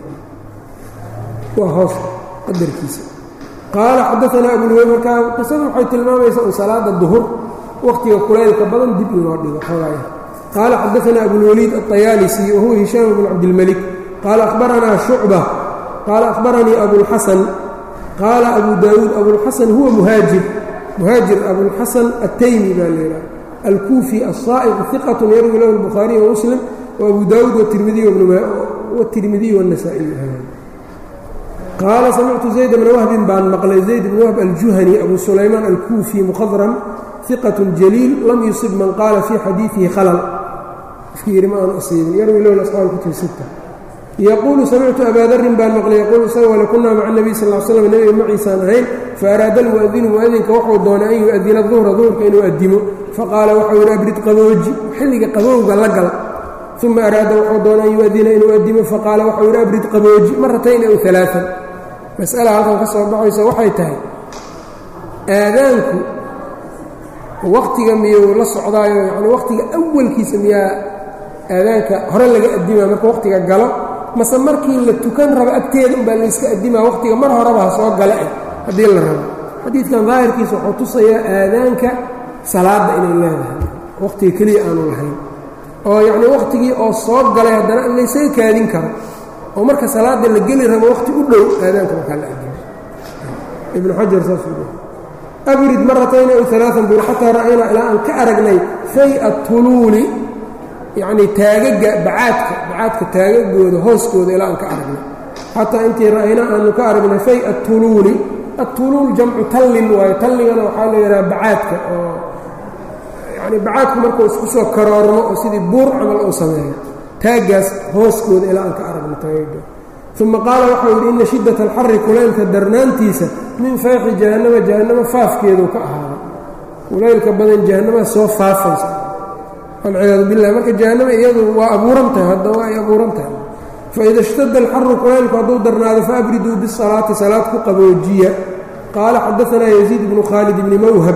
waa hoos qadarkiisa qaala xadaanaa abulwey markaa qisadu waxay tilmaamaysaa un salaada duhur waqtiga kulaylka badan dib inoo dhigo xoogaaya qaala xadaanaa abulwaliid aلطayaalisi wahuwa hishaam bn cabdilmalik qaala ahbaranaa shucba qaala ahbaranii abulxasan qaala abu daawuud abulxasan huwa muhaajir muhaajir abulxasan ataymi baa leedaha alkuufi asaa'iq iqat yarwi lahu الbukhaariy wamuslim وabu daawuud wالtirmidiy والنasaaئiy qaala samictu zayd bna wahbin baan maqlay zayd bn wahb aljuhani abu sulaymaan alkuufi mukhadram ثiqaة jaliil lam yusib man qaala fii xadiiثihi khalal qofkii yidhi ma aanu asiibin yarwi lahu asxaab kutub sita yaquulu samictu abaa darin baan maqlay yaquulu isaga wale kunaa maca الnabiy sal ll slam nebiga maciisaan ahayn faaraada almu'adinu mu'adinka wuxuu doonay an yu'adina duhra duhurka inuu addimo faqaala waxau yidhi abrid qabooji xilliga qabowga la gal uma araada wuxuu doonay an yu'adina inuu addimo faqaala waxau yidhi abrid qabooji maratayn aw alaaan mas'ala halkan ka soo baxayso waxay tahay aadaanku wakhtiga miyuu la socdaayo yani wakhtiga awalkiisa miyaa aadaanka hore laga addimaa marka wakhtiga galo mase markii la tukan rabo agteeda unbaa layska addimaa wakhtiga mar horeba ha soo gala eh haddii la rabo xadiidkan daahirkiisa wuxuu tusayaa aadaanka salaadda inay leedahay wakhtiga keliya aanu lahayn oo yacnii wakhtigii oo soo galay haddana in laysaga kaadin karo oo marka salaadda la geli rabo wakhti u dhow aadaanka markaa la adimo ibnu xajar saasuu abrid maratayn aw alaaan buur xataa ra'aynaa ilaa aan ka aragnay fay-a tuluuli yacnii taagaga bacaadka bacaadka taagagooda hooskooda ilaa aan ka aragnay xataa intii ra'ayna aanu ka aragnay fay-a tuluuli atuluul jamcu tallin waayo talligana waxaa la yidhaha bacaadka oo yacni bacaadku markuu isku soo karoormo oo sidii buur camal uu sameeyo taaggaas hooskooda ilaa aan ka aragno taagaga uma qaala waxau yidhi inna shiddata alxari kulaylka darnaantiisa min fayqi jahannama jahannama faafkeedu ka ahaaday kulaylka badan jahannama soo faafaysa walciyaadu bilah marka jahannama iyadu waa abuuran tahay hadda waa ay abuuran tahay faida ishtada alxaru kulaylku hadduu darnaado faabriduu bisalaati salaad ku qaboojiya qaala xadaanaa yaziid bnu khaalid bni mawhab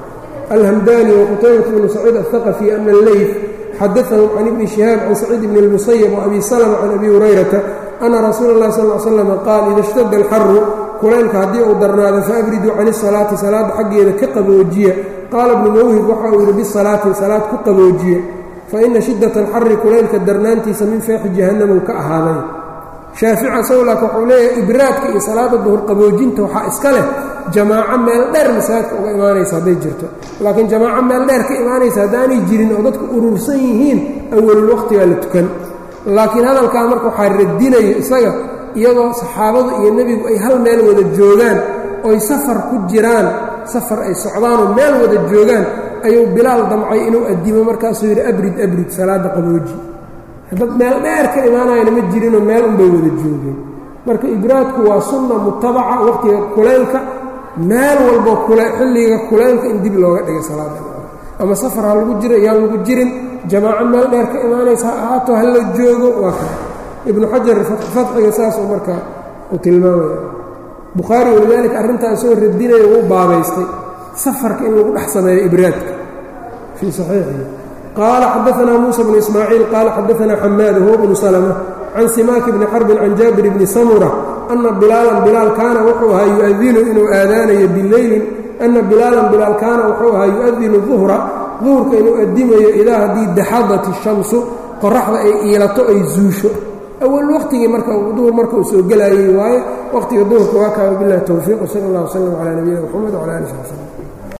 alhamdani waqutaybat bnu saciid aلhaqafi ana alleyf xadaahum can ibni shihaab can saciid bni اlmusayab waabi salma can abi hurayrata ana rasuula اllahi sal slam qaal ida ishtada alxaru kulaylka haddii uu darnaado faabriduu can isalaati salaadda xaggeeda ka qaboojiya qaala bnu mawhib waxa uu yidhi bisalaati salaad ku qaboojiya faina shiddata alxari kulaylka darnaantiisa min feexi jahannamuu ka ahaaday shaafica sawlak wuxuu leeyahay ibraadka iyo salaada duhur qaboojinta waxaa iska leh jamaaco meel dheer masaajidka uga imaanaysa hadday jirto laakiin jamaaco meel dheer ka imaanaysa haddaanay jirin oo dadku urursan yihiin awalul waqtigaa la tukan laakiin hadalkaa marka waxaa radinayo isaga iyadoo saxaabadu iyo nebigu ay hal meel wada joogaan oy safar ku jiraan safar ay socdaanoo meel wada joogaan ayuu bilaal damcay inuu addimo markaasuu yidhi abrid abrid salaadda qabooji dad meel dheer ka imaanayana ma jirinoo meel unbay wada joogeen marka ibraadku waa sunna mutabaca waqtiga kulaylka meel walbo xilliga kulaylka in dib looga dhigay salaada ama safar ha lagu jiro yaan lagu jirin jamaaco meel dheer ka imaanaysa ha ahaato ha la joogo waa ka ibnu xajar fatxiga saasuu marka uu tilmaamaya bukhaari walidaalika arrintaa isagoo radinaya wuu baabaystay safarka in lagu dhex sameeyo ibraadka fii saxiixihi qaala xadaanaa muusa bnu ismaaciil qaala xadaanaa xamaad huwa bnu salma can simaaki bni xarbin can jaabir bni samura ana bilaalan bilaal kaana wuxuu ahaa yuadinu inuu aadaanayo bileylin ana bilaalan bilaal kaana wuxuu ahaa yu'adinu duhra duhurka inuu addimayo idaa haddii daxadat ishamsu qoraxda ay iilato ay zuusho awal waqtigii marka duhur marka uu soo gelayay waaye waqtiga duhurka waa kaa wabilahi towfiiq sal allah wslam calaa nabiyina mxamed wcala ali sab slm